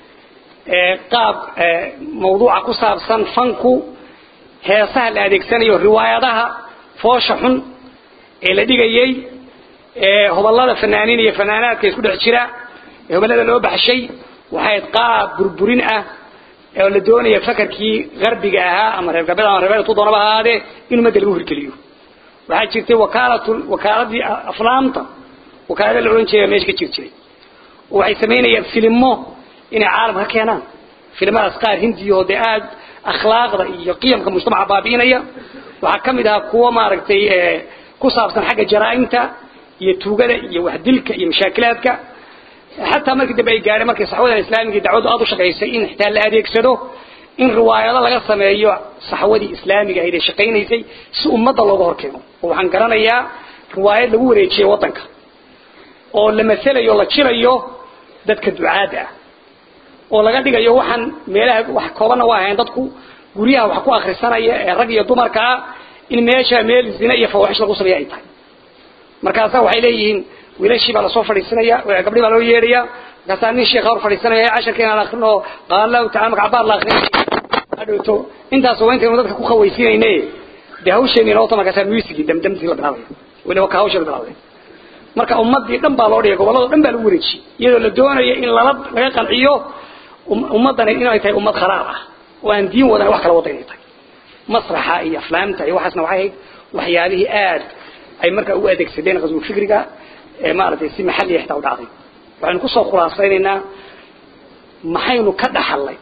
qaab mawduuca ku saabsan fanku heesaha la adeegsanayo riwaayadaha foosha xun ee la dhigayay hoballada fanaaniin iyo fanaanaadka isku dhex jira ee hoballada loo baxshay waxay qaab burburin ah oo la doonaya fakarkii garbiga ahaa ama reer galbeed ama reer tu doonaba ahaadee in ummadda lagu hirgeliyo waxaa jirtay wakaalatu wakaaladii aflaamta wakaalada la odhan jiray meesha ka jir jiray oo waxay samaynayaan filimo inay caalamka ka keenaan filimadaas qaar hindiyo dee aada akhlaaqda iyo qiyamka mujtamaca baabi'inaya waxaa ka mid ahaa kuwo maaragtay ku saabsan xagga jaraa'imta iyo tuugada iyo waxdilka iyo mashaakilaadka xataa markii dambe ay gaadhay markay saxwadan islaamiga dacwadu aada u shaqaysay in xitaa la adeegsado in riwaayado laga sameeyo saxwadii islaamiga ahayd ee shaqaynaysay si ummadda looga horkeeno oo waxaan garanayaa riwaayad lagu wareejiyay waddanka oo la maselayo la jirayo dadka ducaadda ah oo laga dhigayo waxaan meelaha wax koobanna waa ahayn dadku guryaha wax ku akrisanaya ee rag iyo dumarka ah in meesha meel zina iyo fawaaxish lagu sameeyo ay tahay markaasaa waxay leeyihiin wiilashii baa lasoo fadhiisanaya gabdhii baa loo yeedhaya markaasaa nin sheekha hor fadhiisanaya casharka inaan akrino qaala allahu tacala magacabaad la akrinay hadhowto intaas waa intaynu dadka ku khawaysiinayne dee hawsheeni noota markaasaa musigii damdamtii la bilaabaya weliba ka hawsha la bilaabaya marka ummadii dhan baa loo dhigay gobolladoo dhan baa lagu wareejiyey iyadoo la doonayo in lala laga qanciyo ummaddani inay tahay ummad kharaar ah oo aan diin wadan wax kala wada inay tahay masraxa iyo aflaamta iyo waxaasna waxay ahayd waxyaalihii aad ay markaa u adeegsadeen qaswul fikriga ee maaragtay si maxalliya xitaa u dhacday waxaynu kusoo khulaasaynaynaa maxaynu ka dhaxalnay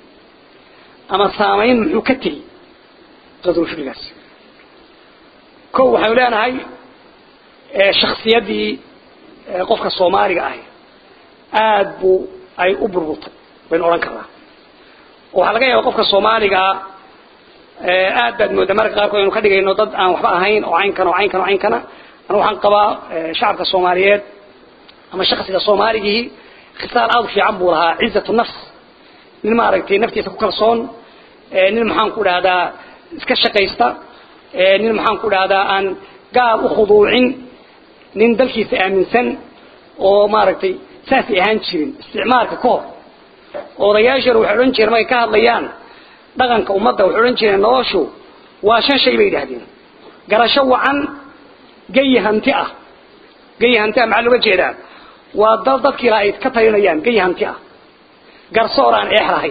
ama saamayn muxuu ka tegi qaswul fikrigaas ko waxaynu leenahay shaksiyadii qofka soomaaliga ahi aad buu ay u burburtay baynu odhan karnaa waxaa laga yaaba qofka soomaaligaa aad baad moodaa marka qaarkood aynu ka dhigayno dad aan waxba ahayn oo caynkan oo caynkan oo caynkana anu waxaan qabaa shacabka soomaaliyeed ama shaksiga soomaaligihii khisaal aad u fiican buu lahaa cizatu nafs nin maaragtay naftiisa ku kalsoon nin maxaan ku dhahdaa iska shaqaysta nin maxaan ku dhahdaa aan gaal u khuduucin nin dalkiisa aaminsan oo maaragtay saasay ahaan jirin isticmaalka ka hor odayaashana waxay odhan jireen markay ka hadlayaan dhaqanka ummadda waxay odhan jireen noloshu waa shan shay bay yidhaahdeen garasho wacan gayi hanti ah gayi hanti ah maxaa looga jeedaa waa dal dadkii laha ay ka talinayaan gayi hanti ah garsoor aan eex lahayn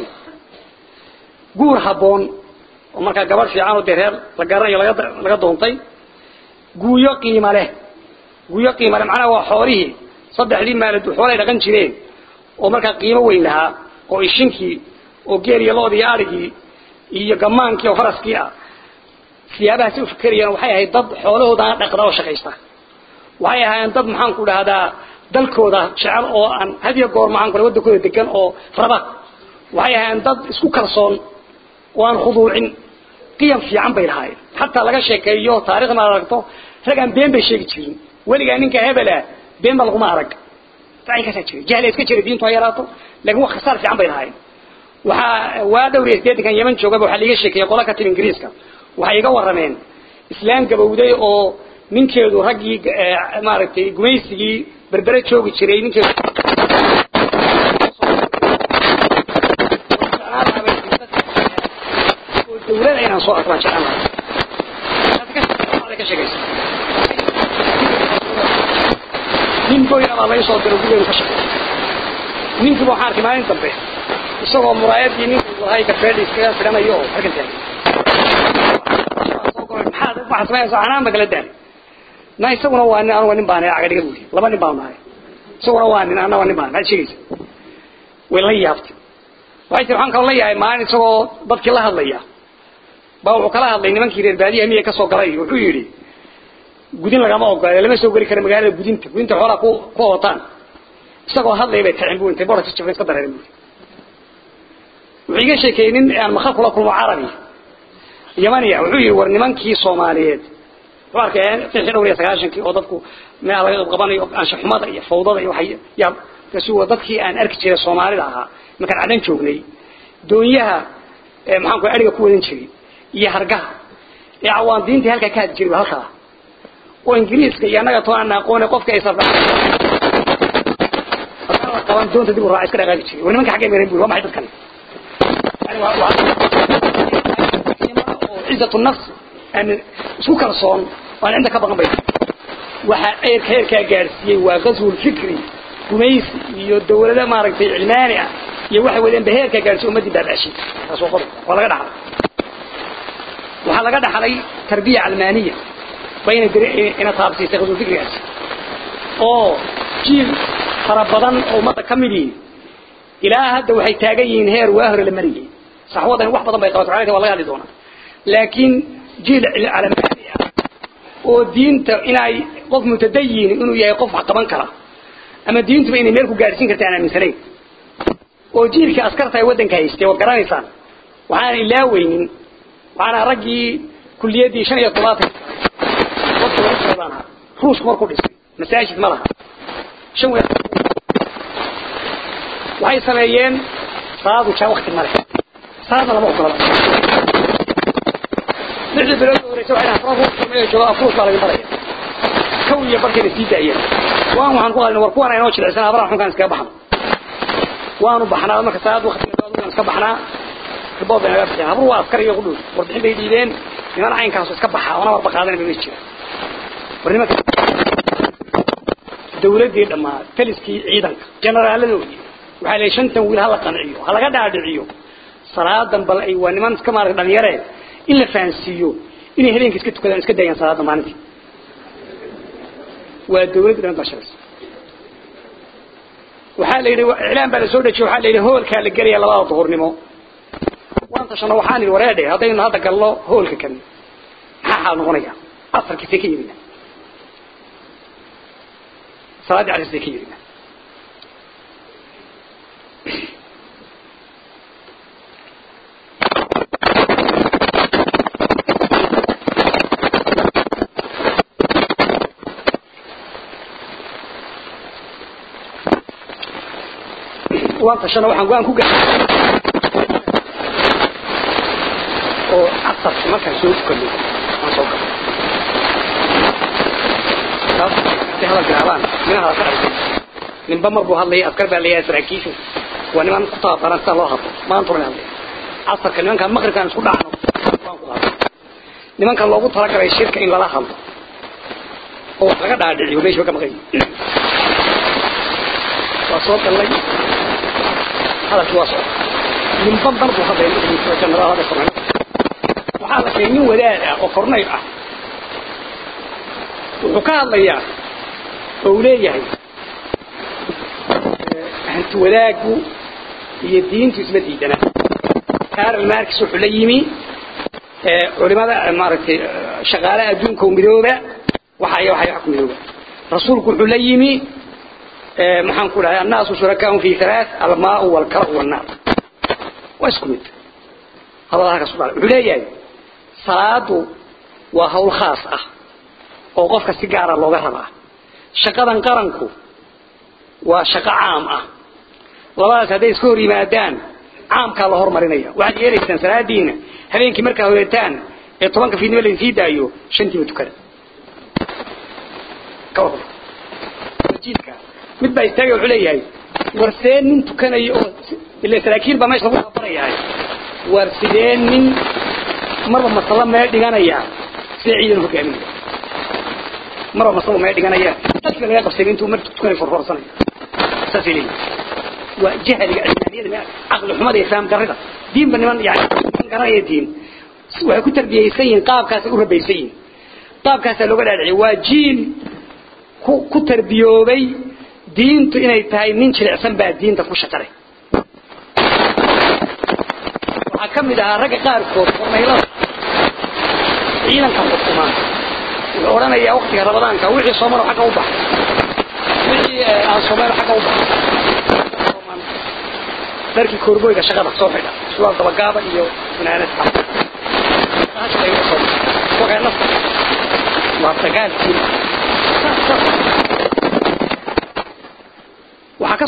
guur habboon oo markaa gabadh fiican oo dee reer la garanayo laga laga doontay guuyo qiimo leh guuyo qiimo leh macnaha waa xoolihii saddexdii maalad xoolay dhaqan jireen oo markaa qiimo weyn lahaa oo ishinkii oo geel iyo lood iyo arigii iyo gamaankii oo faraskii ah siyaabahaasi u fikerayaan waxay ahayd dad xoolahoodana dhaqda oo shaqaysta waxay ahaayeen dad maxaan ku dhahdaa dalkooda jecel oo aan hadiyo goor maxaan ku wadankooda degan oo raba waxay ahaayeen dad isku kalsoon oo aan khuduucin qiyam fiican bay lahaayeen xataa laga sheekeeyo taarikhda ma aragto rag aan been bay sheegi jirin weligaa ninka hebela been ba laguma arag kaasaa jira jahli iska jira diintu ha yaraato laakiin wax khasaar fiican bay lahaayeen waxaa waa dhowr iyo sideetankan yeman joogaba waxaa liiga sheekeeyey qola ka timi ingiriiska waxay iga warrameen islaan gabowday oo ninkeedu raggii maaragtay gumaysigii berbere joogi jiray ninkeedu oo dawlada inaan soo arko baan jeclaan lahaa ka sheegaysa nin boyna baa laga soo diray gurigeenu ka shaqeey ninkiiba waxaan arkay maalin dambe isagoo muraayadii ninka lahay gafeedhi iskaga fidhanayo oo halkan taagan maxaad waxaa sameynaysaa anaan ba kala daali na isaguna waa nin anuga nin baan caga dhiga buuri laba nin baan nahay isaguna waa nin anna waa nin baan maxaad sheegaysa way la yaabtay waxay tiri waxaan kaloo la yaabay maalin isagoo dadkii la hadlaya baa wuxuu kala hadlay nimankii reer baadiyaha miya kasoo galay wuxuu yidhi gudin lagama ogola lama soo geli karo magaalada gudinta gudinta xoolaa ku ku ootaan isagoo hadlaya bay kacin bu intay boorka jabay iska dareerin buuri wuxuu iga sheekeeyey nin aan makal kula kulmo carabi yamaniya wuxuu yidhi war nimankii soomaaliyeed wuxuu arkay fixii dhowr iyo sagaashankii oo dadku meel laga qabanayo anshaxumada iyo fawdada iyo waxay yaa kaasi waa dadkii aan arki jiray soomaalida ahaa markaan cadan joognay doonyaha maxaan ku ariga ku wadan jiray iyo hargaha ee cawaan diintii halkaa ka hadi jiray halkaa oo ingiriiska iyo annaga toon aan aqoone qofka ay safraan qaban doonta dib u raac iska dhaqaaqi jiray war nimanka xaggee meeray buuri waa maxay dadkani yani waa waa cizatu nafs aan isku kalsoon waan inta ka baqan bay waxa eerka heerkaa gaarsiiyey waa qaswul fikri gumaysi iyo dawlada maaragtay cilmaani ah iyo waxay wadeen ba heerkaa gaarsiiyey ummadii baabaashi taas waa qodob waa laga dhaxlay waxaa laga dhaxlay tarbiya calmaaniya bayna ina taabsiisay qaswul fikrigaas oo jiil fara badan oo ummadda ka mid yihiin ilaa hadda waxay taagan yihiin heer waa hore la mariyey saxwadan wax badan bay qabato caleyka waa laga hadli doonaa laakiin jiil calamaani ah oo diinta inay qof mutadayin inuu yahay qof wax qaban kara ama diintuba inay meel ku gaadhsiin karta aan aaminsanayn oo jiilka askarta ay waddanka haystay waad garanaysaan waxaan ilaaweynin waxaana raggii kuliyaddii shan iyo todobaatan dadka lagu socdaan ahaa ruushku markuu dhisay masaajid ma laha shan weer waxay sameeyeen salaadu jaa wakti male salaadna lama ogola lixdii bilood oo horeysa waxay afraad joogo afruus baa laga baraya kow iyo barkayna sii daayeen waan waxaan ku qalin war kuwan aynoo jilicsan abraha xunkaan iskaga baxno waanu baxnaa marka salaad waqtigeeda iska baxnaa ribood bay naga bixiyeen habru waa askar iyo ku dhow warbixin bay dhiibeen niman caynkaasu iska baxa oona warba qaadanay bay jira war nimanka dawladdii dhammaa taliskii ciidanka jeneraaladoodii waxaa leeyahay shantan wiil hala qanciyo ha laga dhaadhiciyo salaadan bal ay waa niman iska maaragtay dhalinyare in la fahansiiyo inay habeenkii iska tukadaan iska daayaan salaada maalintii waa dawladda dhan baa shaqaysa waxaa la yidhi iclaan baa la soo dhejiyey waxaa la yidhi hoolkaa la gelaya labada duhurnimo waan tashano waxaan idhi wareedhe haddaynu hadda galno hoolka kan maxaa xaal noqonaya asarkiisay ka yimina salaaddii casrisay ka yimina waan tashano waxaan go-aan ku gaadhay oo casarka markaan soo tukano aan soo galo taas haday hadal bilaabaan minaha ka arkay ninba mar buu hadlaya askar baa layahay saraakiishu waa niman ku tababaran sida loo hadlo maanta una hadlaya casarka nimankaan maqribkaan isku dhacno waan ku hadlo nimanka loogu talagalay shirka in lala hadlo oo wax laga dhaadhiciyo meesha ka maqan waa soo gallay hadalkii waa soo ninba mar buu hadlaya madaxiisa jenaraal hada kornay waxaa la sheegay nin wadaad ah oo kornayl ah wuxuu ka hadlayaa oo uu leeyahay hanti wadaaggu iyo diintu isma diidana karl marx wuxuu la yimi culimada maaragtay shaqaalaha adduunka oo midooba waxa iyo waxa ku midooba rasuulku wuxuu la yimi maxaan ku dhahay annaasu shurakaa'un fi thalath almaa'u walkaru wannaar waa isku mid hadalada halkaas ku dhalay wuxuu leeyahay salaadu waa hawl khaas ah oo qofka si gaara looga rabaa shaqadan qaranku waa shaqo caam ah labadaas hadday iska hor yimaadaan caamkaa la hormarinaya waxaad yeelaysaan salaadiina habeenkii markaa horeetaan ee tobanka fiidnimo lainsii daayo shantiiba tukada jiilka mid baa istaagay wuxuu leeyahay war see nin tukanayo oo ila saraakiil baa meesha lagu tabarayahay war sidee nin marba masalo meel dhiganaya sida ciidan hogaaminaya marba masalo meel dhiganaya dadka laga qabsay intuu mar tukanay forforsanaya saasay leeyihin waa jahliga cilmaaniyada caqli xumada iyo fahm darrida diinba niman yani niman garanaya diin waxay ku tarbiyaysan yihiin qaabkaasay u rabaysan yihiin qaabkaasaa looga dhaadhiciy waa jiil ku ku tarbiyoobay diintu inay tahay nin jilicsan baa diinta ku shaqalay waxaa ka mid ahaa ragga qaarkood kornaylada ciidanka xukumaan wuxuu odhanayaa waktiga ramadaanka wixii soomano xagga u baxa wixii aan soomano xagga u baxa dharkii koorboyga shaqada soo xidha suwaal dabagaaba iyo funaanad waa dagaalkii waxaa ka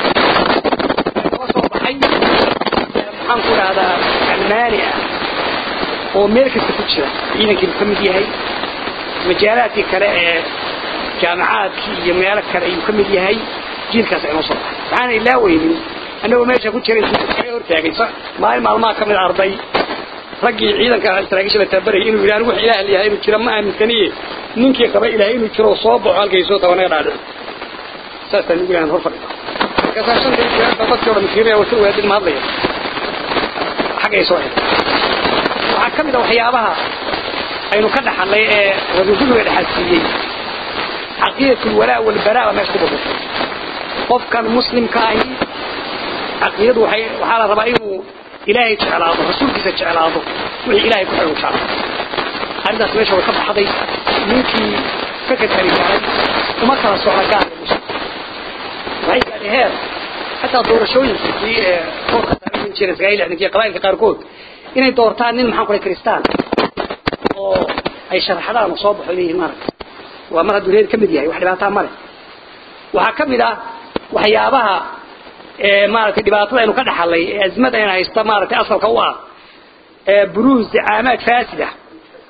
soo baxay maxaan ku dhahdaa almaani ah oo meel kasta ku jira ciidankiibu ka mid yahay majaalaadkii kale ee jaamacaadkii iyo meelo kale ayuu ka mid yahay jiilkaas inoo soo baxay waxaana ilaaweynin annagoo meesha ku jiray kaga hortaagay maalin maalmaha ka mid arday raggii ciidanka saraakiisha la tababarayay inuu yidhi anigu wax ilaah yahay inuu jira ma aaminsaniye ninkii qaba ilaahay inuu jiro soo baxo halkay soo tago naga dhaadhic saasaan ugu yahan hor fadhida markaasaa shanta jiraa dadkii o dhan fiiraya wasa waadin ma hadlaya xaggay soo xidhay waxaa ka mid a waxyaabaha aynu ka dhaxalay ee rasuulkuga dhaxalsiiyey caqiidatu lwalaa walbaraa baa meesha ku burbushay qofkan muslimka ahi caqiidadu waxay waxaa la rabaa inuu ilaahay jeclaado rasuulkiisa jeclaado wixii ilaahay ku xidhan jeclaado arrintaas meesha way ka baxday ninkii fakarkani galay uma kala socda gaarka muslim waxay gaadhay heer xataa doorashooyinkii ee koorka saaran jiray sagaal lixdankii qabaa'ilka qaarkood inay doortaan nin maxaan ku dhahay kristaan oo ay sharaxdaan oo soo baxo leeyihiin maaragta waa mar hadduu reer ka mid yahay wax dhibaataa ma leh waxaa ka mid ah waxyaabaha maaragtay dhibaatada aynu ka dhaxalay ee azmada ayna haysta maaragtay asalka u ah buruuz caamaad faasida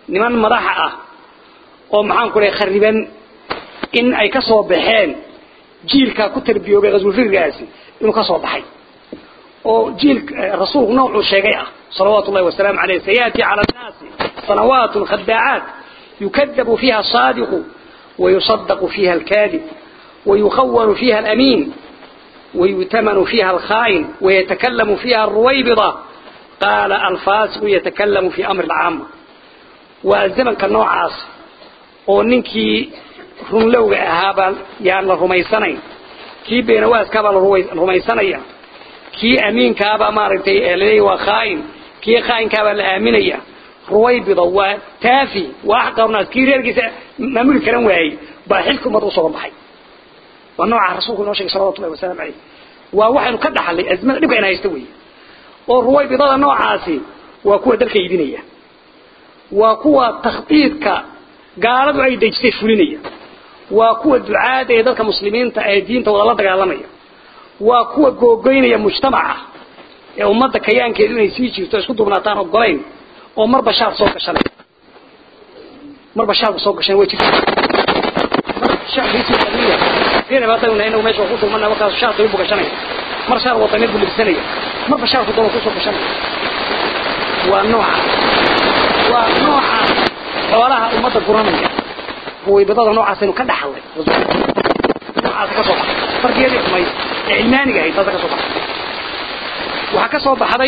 niman madaxa ah oo maxaan ku leeyahay khariban in ay ka soo baxeen jiilka ku tarbiyoobay qaswulfirgaasi inuu ka soo baxay oo jiil rasuulku noocuu sheegay ah salawaatu ullahi wasalaamu caleyh sayaati cala annaasi sanawaatun khadaacaat yukadabu fiiha asaadiqu ويصدق فيها الكاذب ويخون فيها الأمين ويؤتمن فيها الخائن ويتكلم فيها الرويبضة قال الفاسق يتكلم في أمر العامة والزمن كالنوع عاص وننكي رملوغ أهابا يعني الرميسانين كي بينواز كابا الرميسانية كي أمين كابا مارتي إليه وخائن كي خائن كابا الآمنية رويبضة وتافي وأحقر ناس كي ريرجس مامول كلام واي باحلكم مرة صوب بحي ونوع رسولك نوشك صلى الله عليه وسلم عليه ووحن قد حلي أزمة نبقى إنها يستوي والرويبضة نوع عاسي وكوة دلك يدينية وكوة تخطيطك قالوا أي ديجتي فلينية وكوة دعاء دي دلك مسلمين تأيدين تولى دقالمية وكوة قوقينية مجتمعة ee ummadda kayaankeedu inay sii jirto isku dubnaataan ogolayn oo marba shaar soo gashanay marba shaar soo gashan way jirtaa shacbiisi qadiya fiina baatan inuu meesha ku dulmana markaas shaar uu gashanay mar shaar wadani buu libsanaya marba shaar ku daba ku soo gashanay waa nooca waa nooca xoolaha ummadda guranaya ruwaybadada noocaas inuu ka dhaxlay noocaas ka soo baxay fardiyadii xumay ee ilmaaniga ahayd taas ka soo baxay waxaa ka soo baxday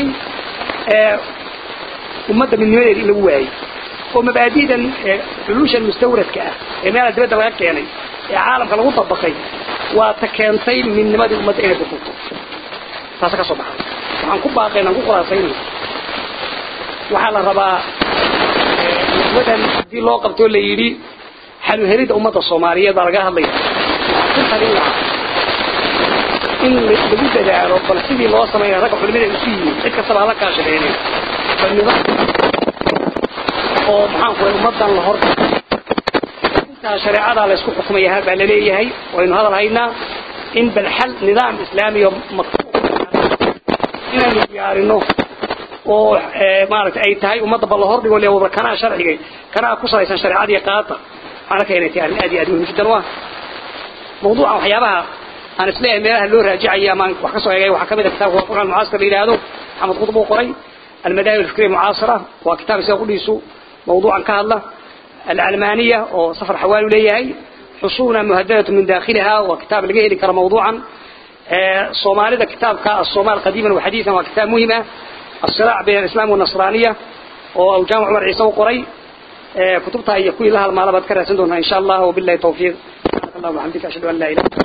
ummadda midnimadeeda in lagu waayey oo mabaadi'dan xulushan mustawradka ah ee meela dibadda laga keenay ee caalamka lagu dabaqay waa ta keentay midnimadii ummadda inay burburto taasa ka soo baxday waxaan ku baaqayn aan ku khulaasaynay waxaa la rabaa wadan haddii loo qabtoo la yidhi xaluhelida ummadda soomaaliyeed baa laga hadlaya ku talin lahaa in lagu dadaalo bal sidii loo sameeya ragga culimada isu yimid cid kastaba hala kaashadeenay bal nidaam oo maxaan ku ummadan la hor intaa shareecada la isku xukumaya hal baa laleeyahay waynu hadal haynaa in bal xal nidaam islaamiyo maktuub inaynu diyaarino oo maaragtay ay tahay ummadda bal la hor dhigo leewada kanaa sharcigay kanaa ku salaysan shareecadii qaata waxaan arkaya inay tahay arrin aad iyo aad muhiim jiddan u ah mawduucan waxyaabaha aan isleeyahay meelaha loo raajicaya amaan wax ka soo eegay waxaa kamid a kitaabka wafuqa almucaasir la yidhaahdo maxamed qutb uu qoray almadaahib alfikriya mucaasira waa kitaab isaga qudhiisu mawduucan ka hadla alcalmaaniya oo safar xawaali leeyahay xusuuna muhadadatu min dakhiliha waa kitaab laga heli karo mawduucan soomaalida kitaabka الصومال قديما وحديثا وكتاب مهم الصراع بين الإسلام والنصرانية أو جامع عمر عيسى وقري كتبتها هي كل لها المعلومات كرة سندونها إن شاء الله وبالله توفيق الله وحمدك أشهد أن لا إله